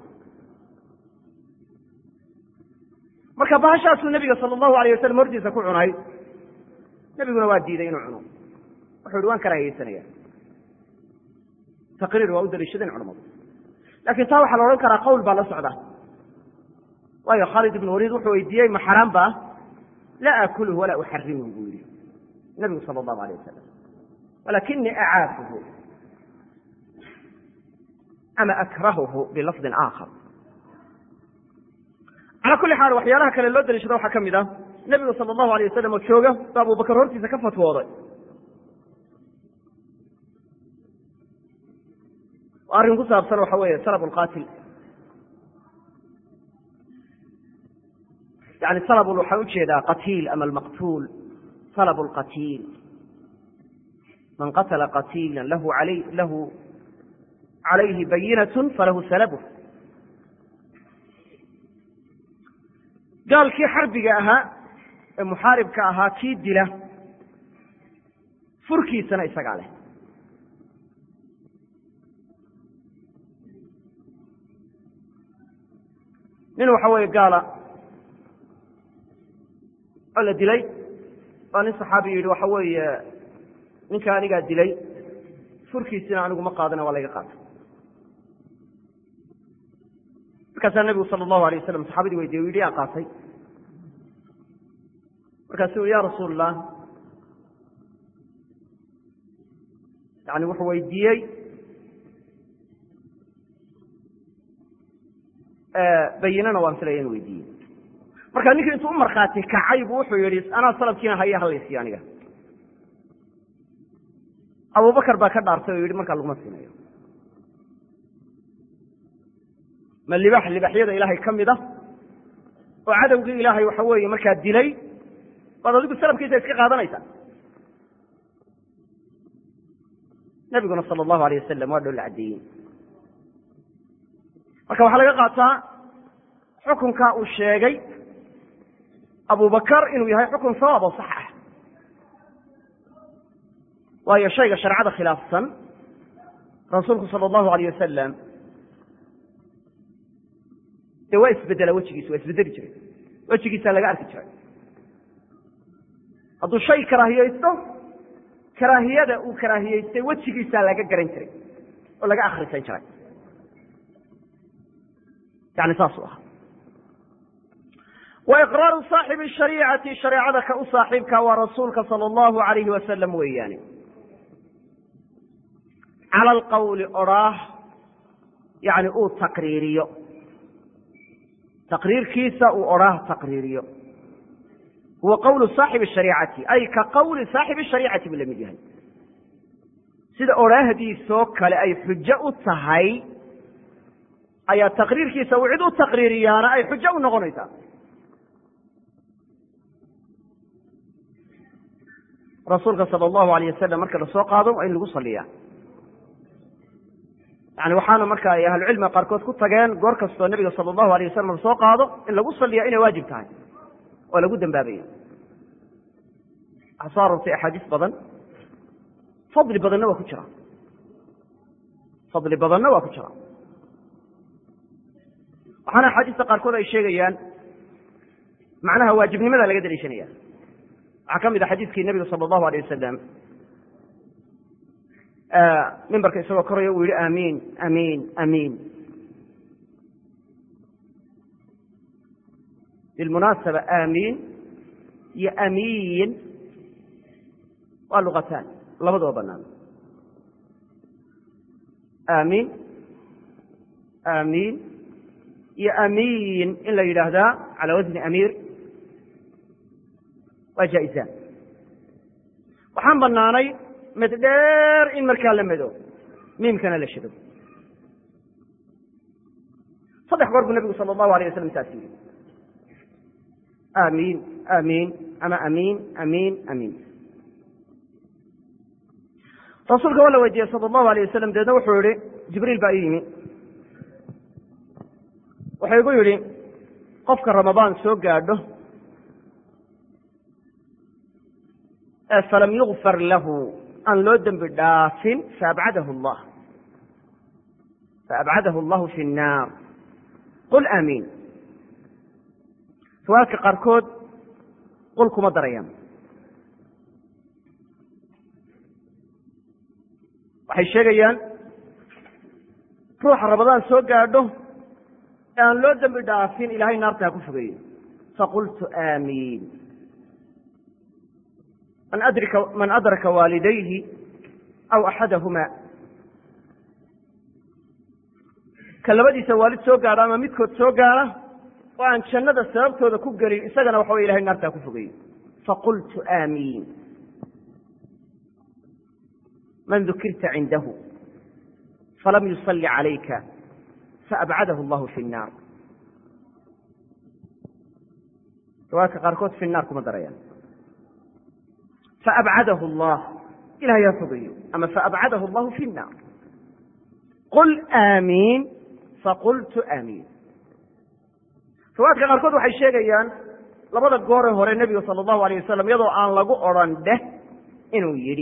marka bahashaasuu nabiga sala allahu alayh wasalam hortiisa ku cunay nebiguna waa diiday inuu cuno wuxuu ihi waan karaahiyeysanaya taqriir waa u daliishadeen culamadu lakin taa waxaa la odhan karaa qawl baa la socda waayo khaalid ibn waliid wuxuu weydiiyey ma xaraam ba laa akulhu walaa uxarimhu buu yihi nabigu sala allahu alayh wasalam walakinii acaafuhu ama akrahuhu bilafdin aakhar calaa kulli xaal waxyaalaha kale loo daliishado waxaa ka mid ah nebigu sala allahu alayh wasalam oo jooga ba abubakar hortiisa ka fatwooday arrin ku saabsan waxa weeye salab lqaatil yani salab waxaan ujeedaa qatiil ama almaqtuul salab lqatiil man qatla qatiila lahu alay lahu calayhi bayinat falahu salabuh gaalkii xarbiga ahaa ee muxaaribka ahaa kii dila furkiisana isagaa leh nin waxa weeye gaala oo la dilay baa nin saxaabi yidhi waxa weeye ninka anigaa dilay furkiisina anigu ma qaadana waa layga qaatay markaasaa nebigu sala allahu alay wasalam saxaabadii weydiye u yidhi yaa qaatay markaasu ui ya rasuul allah yani wuxuu weydiiyey bayinana waan filaya inu weydiiyey marka ninkii intuu u markhaati kacay buu wuxuu yihi anaa salabkiina haya halaysiiyo aniga abubakar baa ka dhaartay oo yihi markaa laguma siinayo ma libax libaxyada ilaahay ka mid ah oo cadowgii ilaahay waxa weeye markaa dilay baad adigu salafkiisa iska qaadanaysa nabiguna sala allahu alayh wasalam waa dhoola caddeeyey marka waxaa laga qaataa xukunka uu sheegay abubakar inuu yahay xukun sawaab oo sax ah waayo shayga shareecada khilaafsan rasuulku sala allahu alayh wasalam dee waa isbedela wejigiisa waa isbedeli jiray wejigiisaa laga arki jiray hadduu shay karaahiyeysto karaahiyada uu karaahiyeystay wejigiisaa laga garan jiray oo laga akhrisan jiray yani saasuu ahaa wa iqraaru saaxibi shariicati shareecada ka u saaxiibka waa rasuulka sala allahu alayhi wasalam weeyaane cala alqawli odhaah yani uu taqriiriyo taqriirkiisa uu odhaah taqriiriyo huwa qawlu saaxibi shariicati ay ka qawli saaxibi shariicati buu la mid yahay sida odhaahdiisoo kale ay xujo u tahay ayaa taqriirkiisa uu cid u taqriiriyaana ay xujo u noqonaysaa rasuulka sala allahu alayh wasalam marka lasoo qaado waa in lagu saliyaa yani waxaana marka ay ahlucilmiga qaarkood ku tageen goor kastoo nebiga sala allahu alayh wasalam lasoo qaado in lagu saliya inay waajib tahay oo lagu dambaabaya waxaa soo aroortay axaadiis badan fadli badanna waa ku jira fadli badanna waa ku jira waxaana axaadiista qaarkood ay sheegayaan macnaha waajibnimada laga daliishanaya waxaa ka mid a xadiiskii nebiga sala allahu alayh wasalam mimbarka isagoo koraya uu yihi amiin amiin amiin bilmunaasaba amiin iyo amiin waa luqataan labadaba banaan amiin amiin iyo amiin in la yidhaahdaa calaa wasni amiir waa jaa-isaan waxaan banaanay mid dheer in markaa la medo miimkana la shado saddex goor buu nebigu sala allahu alayh wasalam saas yidhi amiin amiin ama amiin amiin amiin rasuulka waa la weydiiyey sala allahu alayh wasalam dabeedna wuxuu yihi jibriil baa ii yimi wuxuu igu yidhi qofka ramadaan soo gaadho ee falam yugfar lahu aan loo dembi dhaafin faabcadahu allah faabcadahu allahu fi nnaar qul aamiin riwaayadka qaarkood qul kuma darayaan waxay sheegayaan ruuxa ramadaan soo gaadho ee aan loo dembi dhaafin ilahay naarta ha ku fogeeyo faqultu aamiin man adraka waalidayhi aw axadahuma ka labadiisa waalid soo gaadha ama midkood soo gaadha oo aan jannada sababtooda ku gelin isagana waxa way ilahay naartaa ku fogeeyo faqultu aamiin man dukirta cindahu falam yusalli calayka faabcadahu allahu fi nnaar riwaayadka qaarkood fi naar kuma darayaan faabcadahu allah ilahay ha fogeeyo ama faabcadahu allahu fi nnaar qul aamiin faqultu aamiin riwaayadka qaarkood waxay sheegayaan labada goore hore nebiga sala allahu alayh wasalam iyadoo aan lagu odrhan dheh inuu yidhi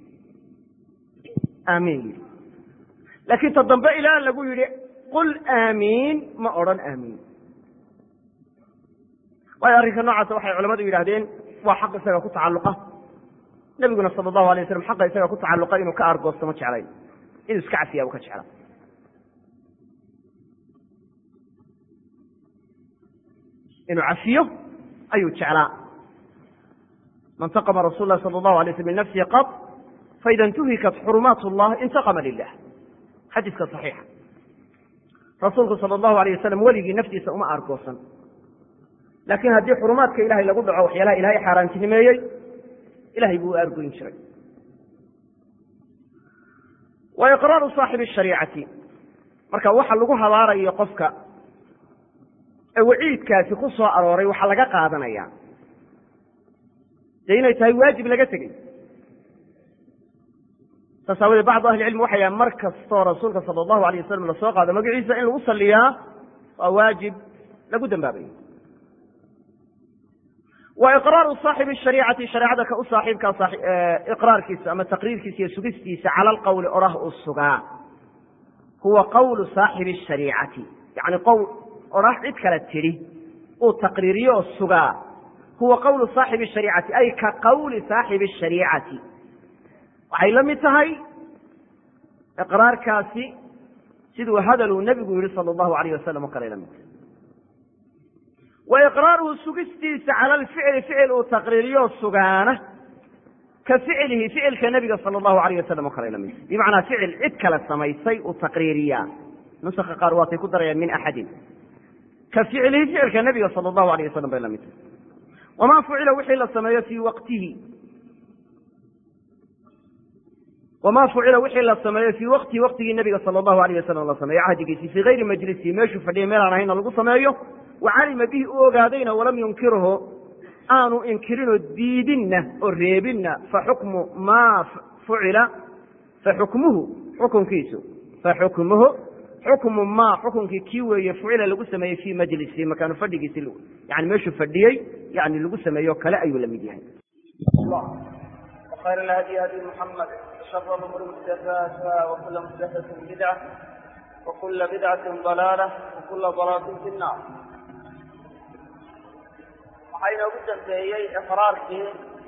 aamiin yidhi laakiin ta dambe ilaa lagu yidhi qul aamiin ma odhan aamiin waayo arrinka noocaasa waxay culamadu yidhahdeen waa xaq isaga ku tacalluqa nebiguna sala allahu alay waslam xaqa isaga ku tacalluqa inuu ka aargoosto ma jeclayn inuu iska cafiyaa u ka jecla inuu cafiyo ayuu jeclaa man taqama rasul lah sala allahu alay slam min nafsihi qad faida intuhikat xurumaat llah intaqama lilah xadiiska saxiixa rasuulku sala allahu alayh wasalam weligii naftiisa uma aargoosan laakiin haddii xurumaadka ilahay lagu dhaco waxyaalaha ilahay xaaraantinimeeyey ilahay buu u aargoyn jiray wa iqraaru saaxibi shariicati marka waxa lagu habaarayo qofka ee waciidkaasi ku soo arooray waxaa laga qaadanaya dee inay tahay waajib laga tegey saas aawadee bacdu ahli cilmi waxay yahan mar kastoo rasuulka sala allahu alayh wasalam lasoo qaado magaciisa in lagu saliyaa waa waajib lagu dambaabayo wa iqraaru saaxibi shariicati shareecada ka u saaxiibkaa iqraarkiisa ama taqriirkiisa iyo sugistiisa cala alqowli orah uu sugaa huwa qowlu saaxibi shariicati yani qowl orah cid kale tidhi uu taqriiriyo oo sugaa huwa qowlu saaxibi shariicati ay ka qowli saaxibi shariicati waxay la mid tahay iqraarkaasi siduu hadaluu nebigu yihi sala allahu alayh wasalam oo kale la mid tahay wa iqraaruhu sugistiisa cala alficli ficil uu taqriiriyo sugaana ka ficlihi ficilka nebiga sala allahu alayh wasalam oo kale la mid tahay bimacnaa ficil cid kale samaysay uu taqriiriyaa nusaka qaar waatay ku darayaan min axadin ka ficlihi ficilka nebiga sala allahu alayh wasalam bay la mid tahay wamaa fucila wixii la sameeyo fii waqtihi wamaa fucila wixii la sameeyo fii waqtihi waqtigii nebiga sala allahu alayh wasalam la sameeyo cahdigiisii fii gayri majlisihi meeshuu fadhiyay meel aan ahaynna lagu sameeyo wa calima bihi u ogaadayna walam yunkirhu aanu inkirinoo diidinna oo reebinna faxukmu maa fucila faxukmuhu xukunkiisu faxukmuhu xukmu maa xukunkii kii weeye fucila lagu sameeyey fii majlisihi makaanu fadhigiisi yani meeshuu fadhiyey yani lagu sameeyo kale ayuu la mid yahay وخير الهدي هدي محمد وشر الأمور محدثاتها وكل محدثة بدعة وكل بدعة ضلالة وكل ضلالة في النار waxayna ugu dambeeyey iqraarkii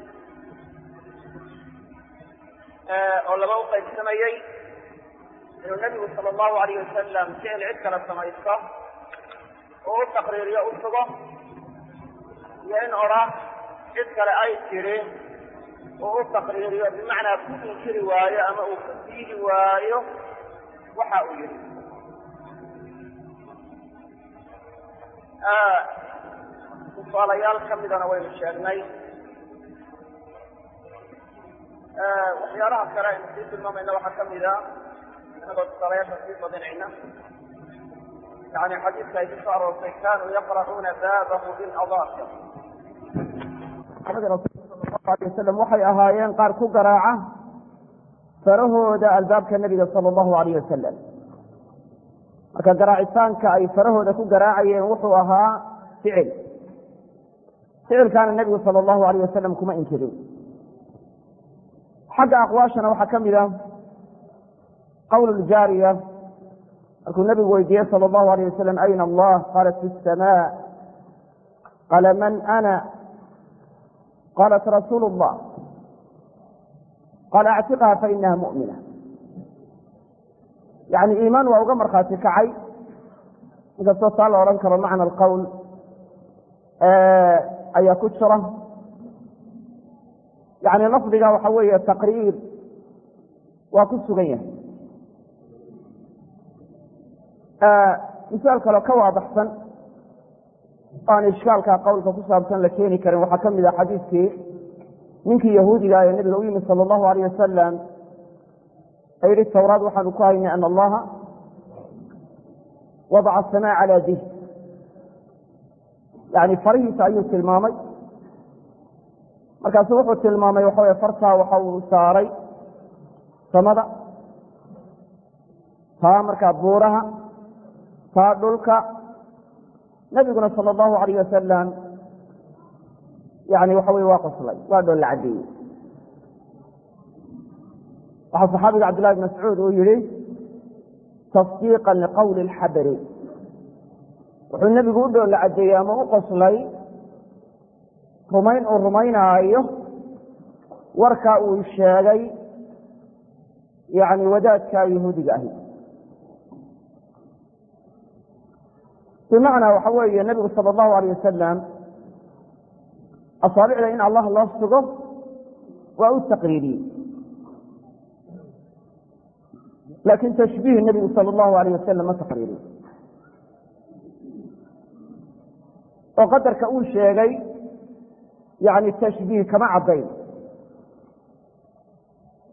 oo laba u qaybsamayey inuu nebigu sala allahu alayh wasalam ficil cid kale samaysto oo u taqriiriyo u sugo iyo in odha cid kale ay tidhi oo u taqriiriyo bimacnaa ku inkiri waayo ama uu ka diidi waayo waxa uu yihi tusaalayaal ka midana waynu sheegnay waxyaalaha kale aynu sii tilmaamayna waxaa kamid a inagoo tusaalayaasha sii badinayna yani xadiidka ay kusoo aroortay kanuu yaqra'uuna baabahu biladaafi alay wasalam waxay ahaayeen qaar ku garaaca farahooda albaabka nebiga sala allahu alayh wasalam marka garaacitaanka ay farahooda ku garaacayeen wuxuu ahaa ficil ficilkaana nebigu sala allahu alayh wasalam kuma inkirin xagga aqwaashana waxaa ka mid a qowl ljaariya markuu nebigu weydiiyey sala allahu alayh wasalam ayna allah qaalat fi samaa qaala man ana qaalat rasuulu llah qaala actiqha fainaha mu'mina yani iimaan waa uga markhaati kacay inkastoo taa la odhan karo macna alqowl ayaa ku jira yani lafdiga waxa weeye taqriir waa ku sugan yahay misaal kaleo ka waadaxsan aan ishkaalka qowlka ku saabsan la keeni karin waxaa ka mid ah xadiiskii ninkii yahuudiga ee nebiga u yimid sala allahu alayh wasalam ee yihi tawraad waxaanu ku haynay ana allaha wadaca asamaa calaa dih yani farihiisa ayuu tilmaamay markaasu wuxuu tilmaamay waxa wey fartaa waxa uu saaray samada taa markaa buuraha taa dhulka nabiguna sala allahu alayh wasalam yani waxa wey waa qoslay waa dhoolla caddeeyey waxaa saxaabiga cabdillahi bn mascuud uu yihi tasdiiqan liqowli alxabari wuxuu nebigu u dhoolla caddeeyey ama u qoslay rumayn uu rumaynaayo warkaa uu sheegay yani wadaadka yahuudiga ahi bimacnaa waxa weeye nebigu sala allahu alayh wasalam asaabicda in allah loo sugo waa u taqriiriyey laakin tashbiih nebigu sala allahu alayh wasalam ma taqriiriyo oo qadarka uu sheegay yani tashbiih kama caddayn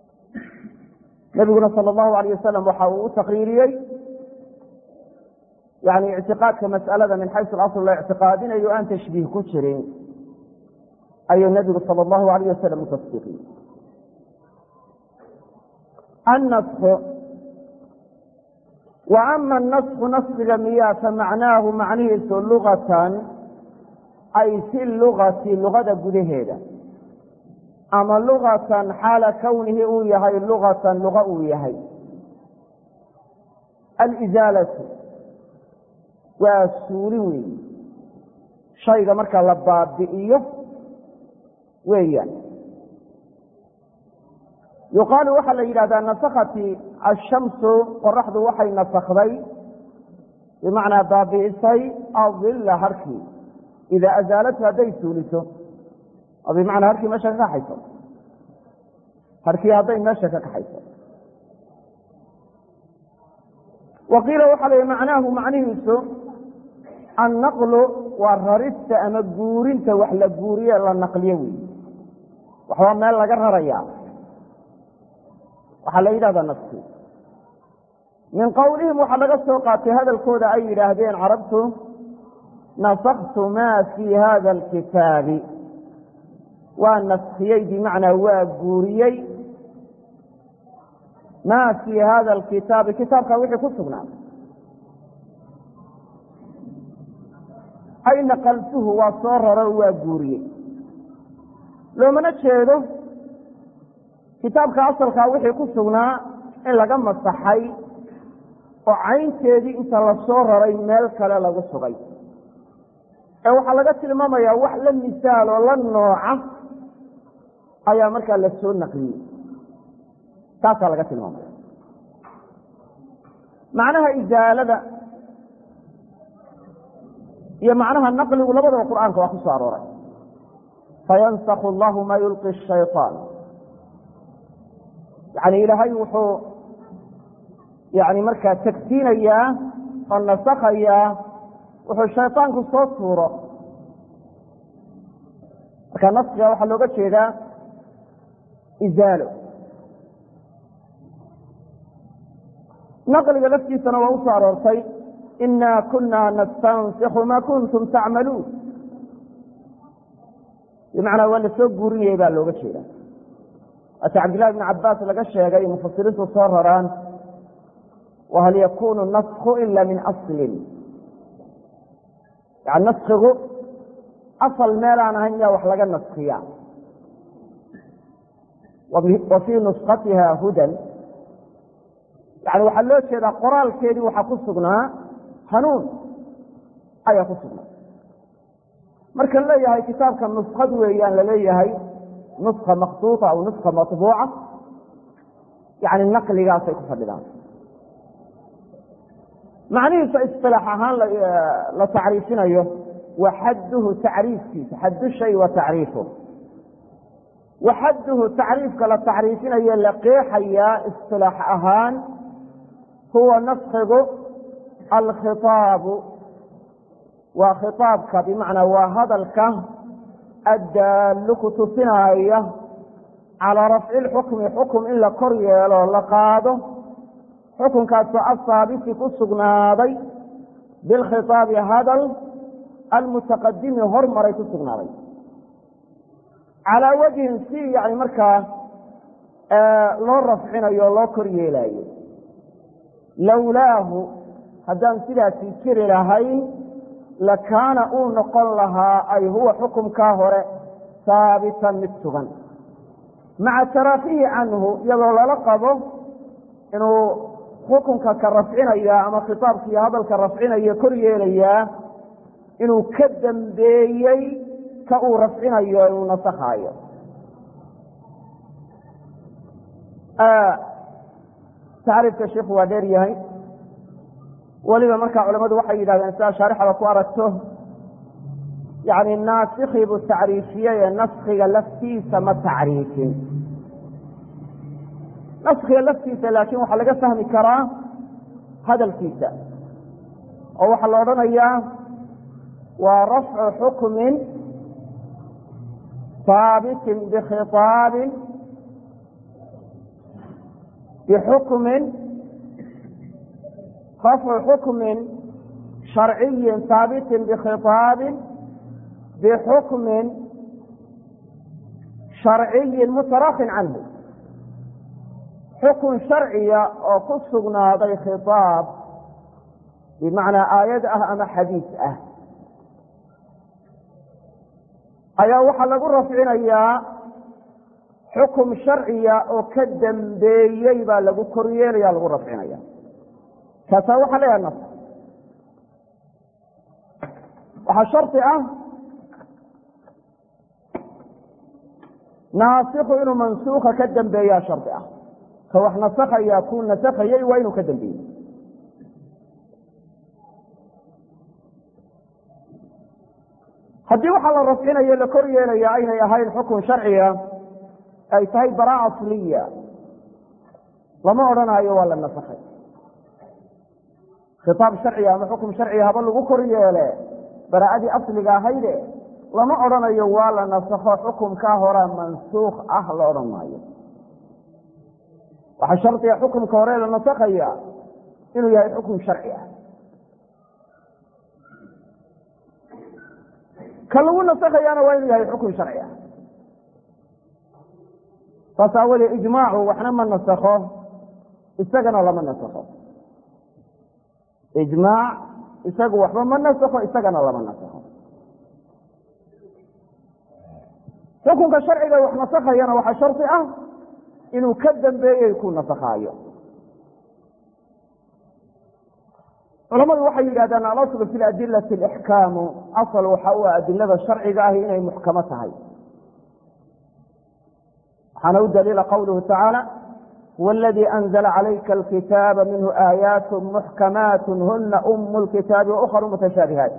nebiguna sala allahu alayh wasalam waxa uu u taqriiriyey yani ictiqaadka mas'alada min xaysu alasl la ictiqaadinayo aan tashbiih ku jirin ayuu nabigu sala allahu alayh wasalam u tasdiiqiyey annasku wa ama anasku nasbiga miyaa fa macnaahu macnihiisu lugatan ay fi lugati lugada gudaheeda ama lugatan xaala kownihi uu yahay lugatan luga uu yahay alizaalatu waa suuli weyi shayga marka la baabi'iyo weeyaan yuqaalu waxaa la yidhahdaa nasakati ashamsu qoraxdu waxay nasakday bimacnaa baabi'isay adilla harkii idaa azaalatu hadday suuliso oo bimacnaa harkii meesha ka kaxayso harkii hadday meesha ka kaxayso wa qiila waxaa la yihi macnaahu macnihiisu annaqlu waa rarista ama guurinta wax la guuriye la naqliyo wey waxbaa meel laga raraya waxaa la yidhahdaa nafsi min qowlihim waxaa laga soo qaatay hadalkooda ay yidhaahdeen carabtu nasaktu maa fii hada alkitaabi waa naskiyey bimacnaa waa guuriyey maa fii hada alkitaabi kitaabkaa wixii ku sugnaa ay naqaltuhu waa soo raro waa guuriyey loomana jeedo kitaabka asalkaa wixii ku sugnaa in laga masaxay oo caynteedii inta la soo raray meel kale lagu sugay ee waxaa laga tilmaamayaa wax la misaal oo la nooca ayaa markaa la soo naqliyey taasaa laga tilmaamaya macnaha isaalada iyo macnaha naqligu labadaba qur'aanka waa ku soo arooray fayansakhu allahu ma yulqi shayطaan yani ilaahay wuxuu yani markaa tagsiinayaa oo nasakhayaa wuxuu shayطaanku soo tuuro marka naskiga waxaa looga jeedaa izaalo naqliga laftiisana waa u soo aroortay ina kuna nastansikhu ma kuntum tacmaluun bimacnaa waa la soo guurinayay baa looga jeeda ata cabdillahi bn cabaas laga sheegay mufasiriintu soo raraan wahal yakunu naskhu ila min aslin yani naskigu asal meelaan ahayn miyaa wax laga naskiya wa fii nuskatiha hudan yani waxaa loo jeedaa qoraalkeedii waxaa ku sugnaa hanuun ayaa ku sugnaa marka leeyahay kitaabka nuskad weeyaan laleeyahay nuska maktuuطa aw nuska maطbuuca yani naqligaasay ku fadhidaan macnihiisa isilaax ahaan la tacriifinayo wa xadduhu tacriifkiisa xaddu shay wa tacriifu wa xadduhu tacriifka la tacriifinayo la qeexayaa isilaax ahaan huwa naskigu alkhiطaabu waa khiطaabka bimacnaa waa hadalka addaallu ku tusinaya calaa rafci lxukmi xukum in la kor yeelo la qaado xukunkaasoo asaabiti ku sugnaaday bilkhiطaabi hadal almutaqadimi hormaray ku sugnaaday calaa wajhin si yani markaa loo rafcinayo o loo kor yeelaayo lowlaahu haddaan sidaasi jiri lahayn lakaana uu noqon lahaa ay huwa xukumkaa hore haabitan mid sugan maca taraafihi canhu iyadoo lala qabo inuu xukunka ka rafcinaya ama khitaabka iyo hadalka rafcinaya kor yeelayaa inuu ka dambeeyey ka uu rafcinayo inuu nasakhaayo tacriifka sheikhu waa dheer yahay weliba markaa culamadu waxay yidhahdeen sidaa shaarixada ku aragto yani naasikii buu tacriifiyey ee naskiga laftiisa ma tacriifin naskiga laftiisa laakiin waxaa laga fahmi karaa hadalkiisa oo waxaa la odhanayaa waa rafcu xukmin haabitin bikhiطaabin bixukmin rafcu xukmin sharciyin haabitin bikhiطaabin bixukmin sharciyin mutarakin canhu xukun sharciya oo ku sugnaaday khiطaab bimacnaa aayad ah ama xadiis ah ayaa waxaa lagu rafcinayaa xukum sharciya oo ka dambeeyey baa lagu koryeelaya lagu rafcinaya kaasaa waxaa leeyahay nas waxaa shardi ah naasiku inuu mansuuka ka dambeeyaa shardi ah ka wax nasakaya kuu nasakayey waa inuu ka dambeeyey haddii waxaa la rafcinayo la kor yeelaya aynay ahayn xukun sharciga ay tahay baraa asliya lama odhanaayo waa la nasakhay khitaab sharciga ama xukum sharciga haba lagu kor yeele baraa'adii asliga ahayde lama odhanayo waa la nasakho xukumkaa horaa mansuukh ah la odhan maayo waxaa shardiga xukumka hore la nasakhaya inuu yahay xukum sharci ah ka lagu nasakhayaana waa inuu yahay xukun sharci ah saas aawadee ijmaacu waxna ma nasakho isagana lama nasakho ijmaac isagu waxba ma nasakho isagana lama nasakho xukunka sharciga wax nasakhayana waxaa shardi ah inuu ka dambeeyey ku nasakhaayo culamadu waxay yidhahdaan alaslu fi adilati alixkaamu asal waxa u ah adilada sharciga ahi inay muxkamo tahay waxaana u daliila qawluhu tacaala huwa aladii anzla calayka alkitaaba minhu aayaat muxkamaat huna umu lkitaabi waukharu mutashaabihaat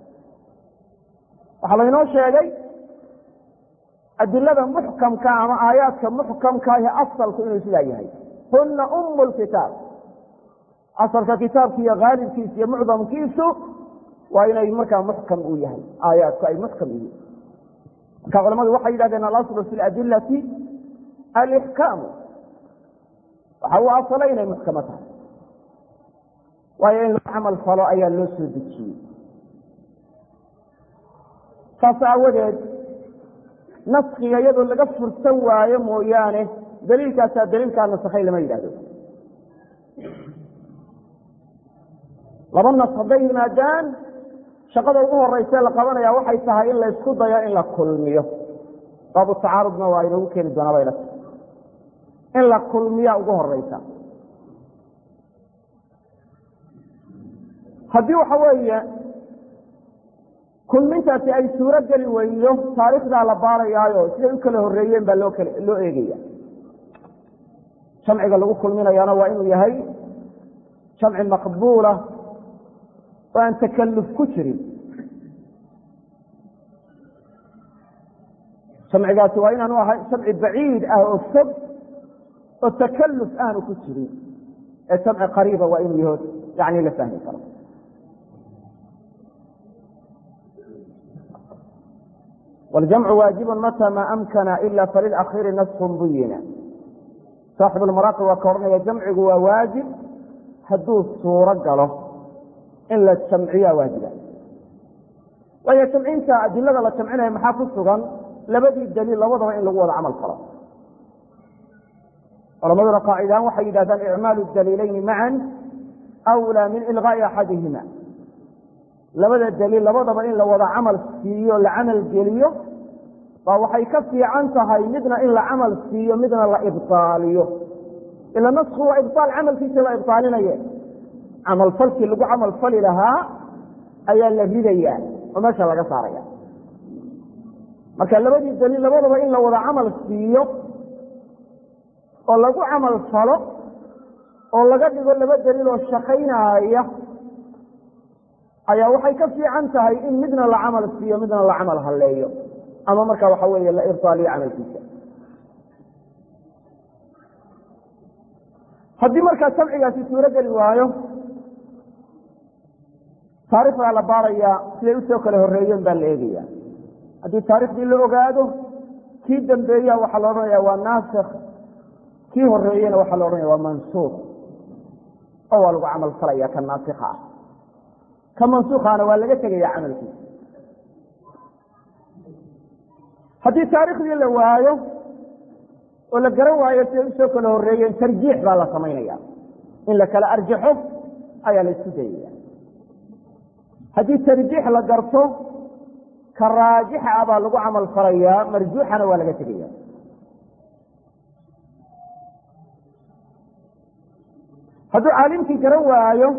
waxaa laynoo sheegay adilada muxkamka ama aayaadka muxkamkaahi asalku inuu sidaa yahay huna umu lkitaab asalka kitaabki iyo haalibkiisa iyo mucdamkiisu waa inay markaa muxkam uu yahay aayaadku ay muxkam yihiin marka culamadu waxay yidhahdeen alaslu fi ladilati alixkaamu waxa uu asalay inay muxkamo tahay waayo in loo camal falo ayaa loo soo dejiyey saas aawadeed naskiga iyadoo laga fursan waayo mooyaane daliilkaasaa daliilkaa nasakhay lama yidhahdo laba nas hadday yimaadaan shaqada ugu horeyse la qabanaya waxay tahay in laysku dayo in la kulmiyo baabu tacaarudna waa inoogu keeni doonaa bayla in la kulmiya ugu horeysa haddii waxa weeye kulmintaasi ay suuro geli weydo taariikhdaa la baarayaayo siday u kala horeeyeen baa loo kal loo eegaya jamciga lagu kulminayaana waa inuu yahay jamci maqbuula oo aan takaluf ku jirin jamcigaasi waa inaanu ahay jamci baciid ah oo fog oo takaluf aanu ku jirin ee jamci qariiba waa inuu yaho yani la fahmi karo wاljamcu waajibu mata ma amkana ila falilakhiiri naskun buyina saaxib lmaraaqi waa ka odhanaya jamcigu waa waajib hadduu suuro galo in la jamciyaa waajiba waayo jamcinta adilada la jamcinaya maxaa ku sugan labadii daliil labadaba in lagu wada camal falo culamaduna qaacidahaan waxay yidhahdaan icmaalu daliilayni macan awlaa min ilqaa'i axadihima labada daliil labadaba in la wada camal siiyo la camal geliyo baa waxay ka fiican tahay midna in la camal siiyo midna la ibtaaliyo ila nasku waa ibtaal camalkiisa la ibtaalinaye camalfalkii lagu camal fali lahaa ayaa la ridaya oo meesha laga saaraya marka labadii daliil labadaba in la wada camal siiyo oo lagu camal falo oo laga dhigo laba daliil oo shaqaynaaya ayaa waxay ka fiican tahay in midna la camal siiyo midna la camal halleeyo ama marka waxa weeye la ibtaaliyo camalkiisa haddii markaa jamcigaasi suuro geli waayo taarikhdaa la baarayaa siday usoo kala horeeyeen baa la eegaya haddii taarikhdii la ogaado kii dambeeya waxaa la odhanaya waa naasikh kii horeeyena waxaa la odhanaya waa mansuuq oo waa lagu camal falaya ka naasikha ah ka mansuukaana waa laga tegaya camalkiisa haddii taarikhdii la waayo oo la garan waayo siday usoo kala horreeyeen tarjiix baa la samaynaya in la kala arjaxo ayaa la isku dayaya haddii tarjiix la garto ka raajixa ah baa lagu camal falayaa marjuuxana waa laga tegaya hadduu caalimkii garan waayo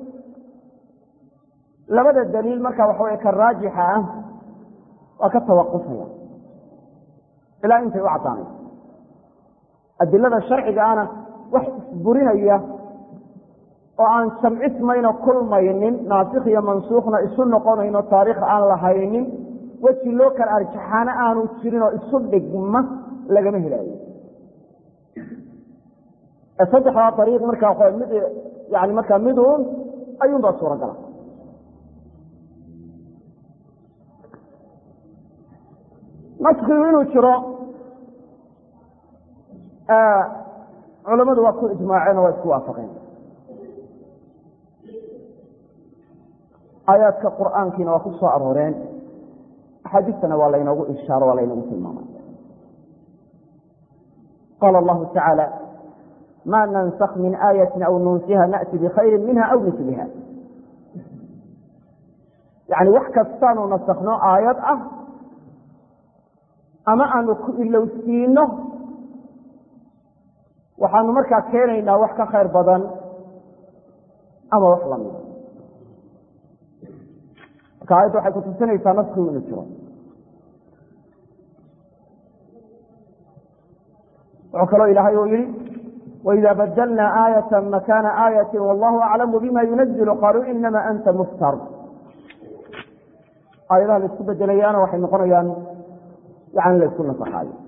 labada daliil marka waxa wey ka raajixa ah waa ka tawaqufaya ilaa intay u caddaanayso adilada sharciga ana wax isburinaya oo aan jamcismayno kulmaynin naasikh iyo mansuukhna isu noqonayno taariikh aan lahaynin weji loo kala arjaxaana aanu jirin oo isu dhigma lagama helaayo saddexdaa ariiq markaa mid yani markaa miduun ayuunbaa suuragala naskigu inuu jiro culammadu waa ku ijmaaceen oo waa isku waafaqeen aayaadka qur'aankiina waa ku soo arooreen axaadiistana waa laynoogu ishaaro waa laynoogu tilmaamay qaala allahu tacaala ma nansakh min aayati aw nunsiha na'ti bikhayri minha aw miliha yani wax kastaanu nasakno aayad ah ama aanu ku ilowsiino waxaanu markaa keenaynaa wax ka khayr badan ama wax lamida marka aayadda waxay kutusinaysaa naskigu inuu jiro wuxuu kaloo ilaahay uu yihi وإذا بدلنا آية مكان آية والله أعلم بما ينزل قالوا إنما أنت مفتر aayadaha la isku bedelayaana waxay noqonayaan yani la isku nasaxaayo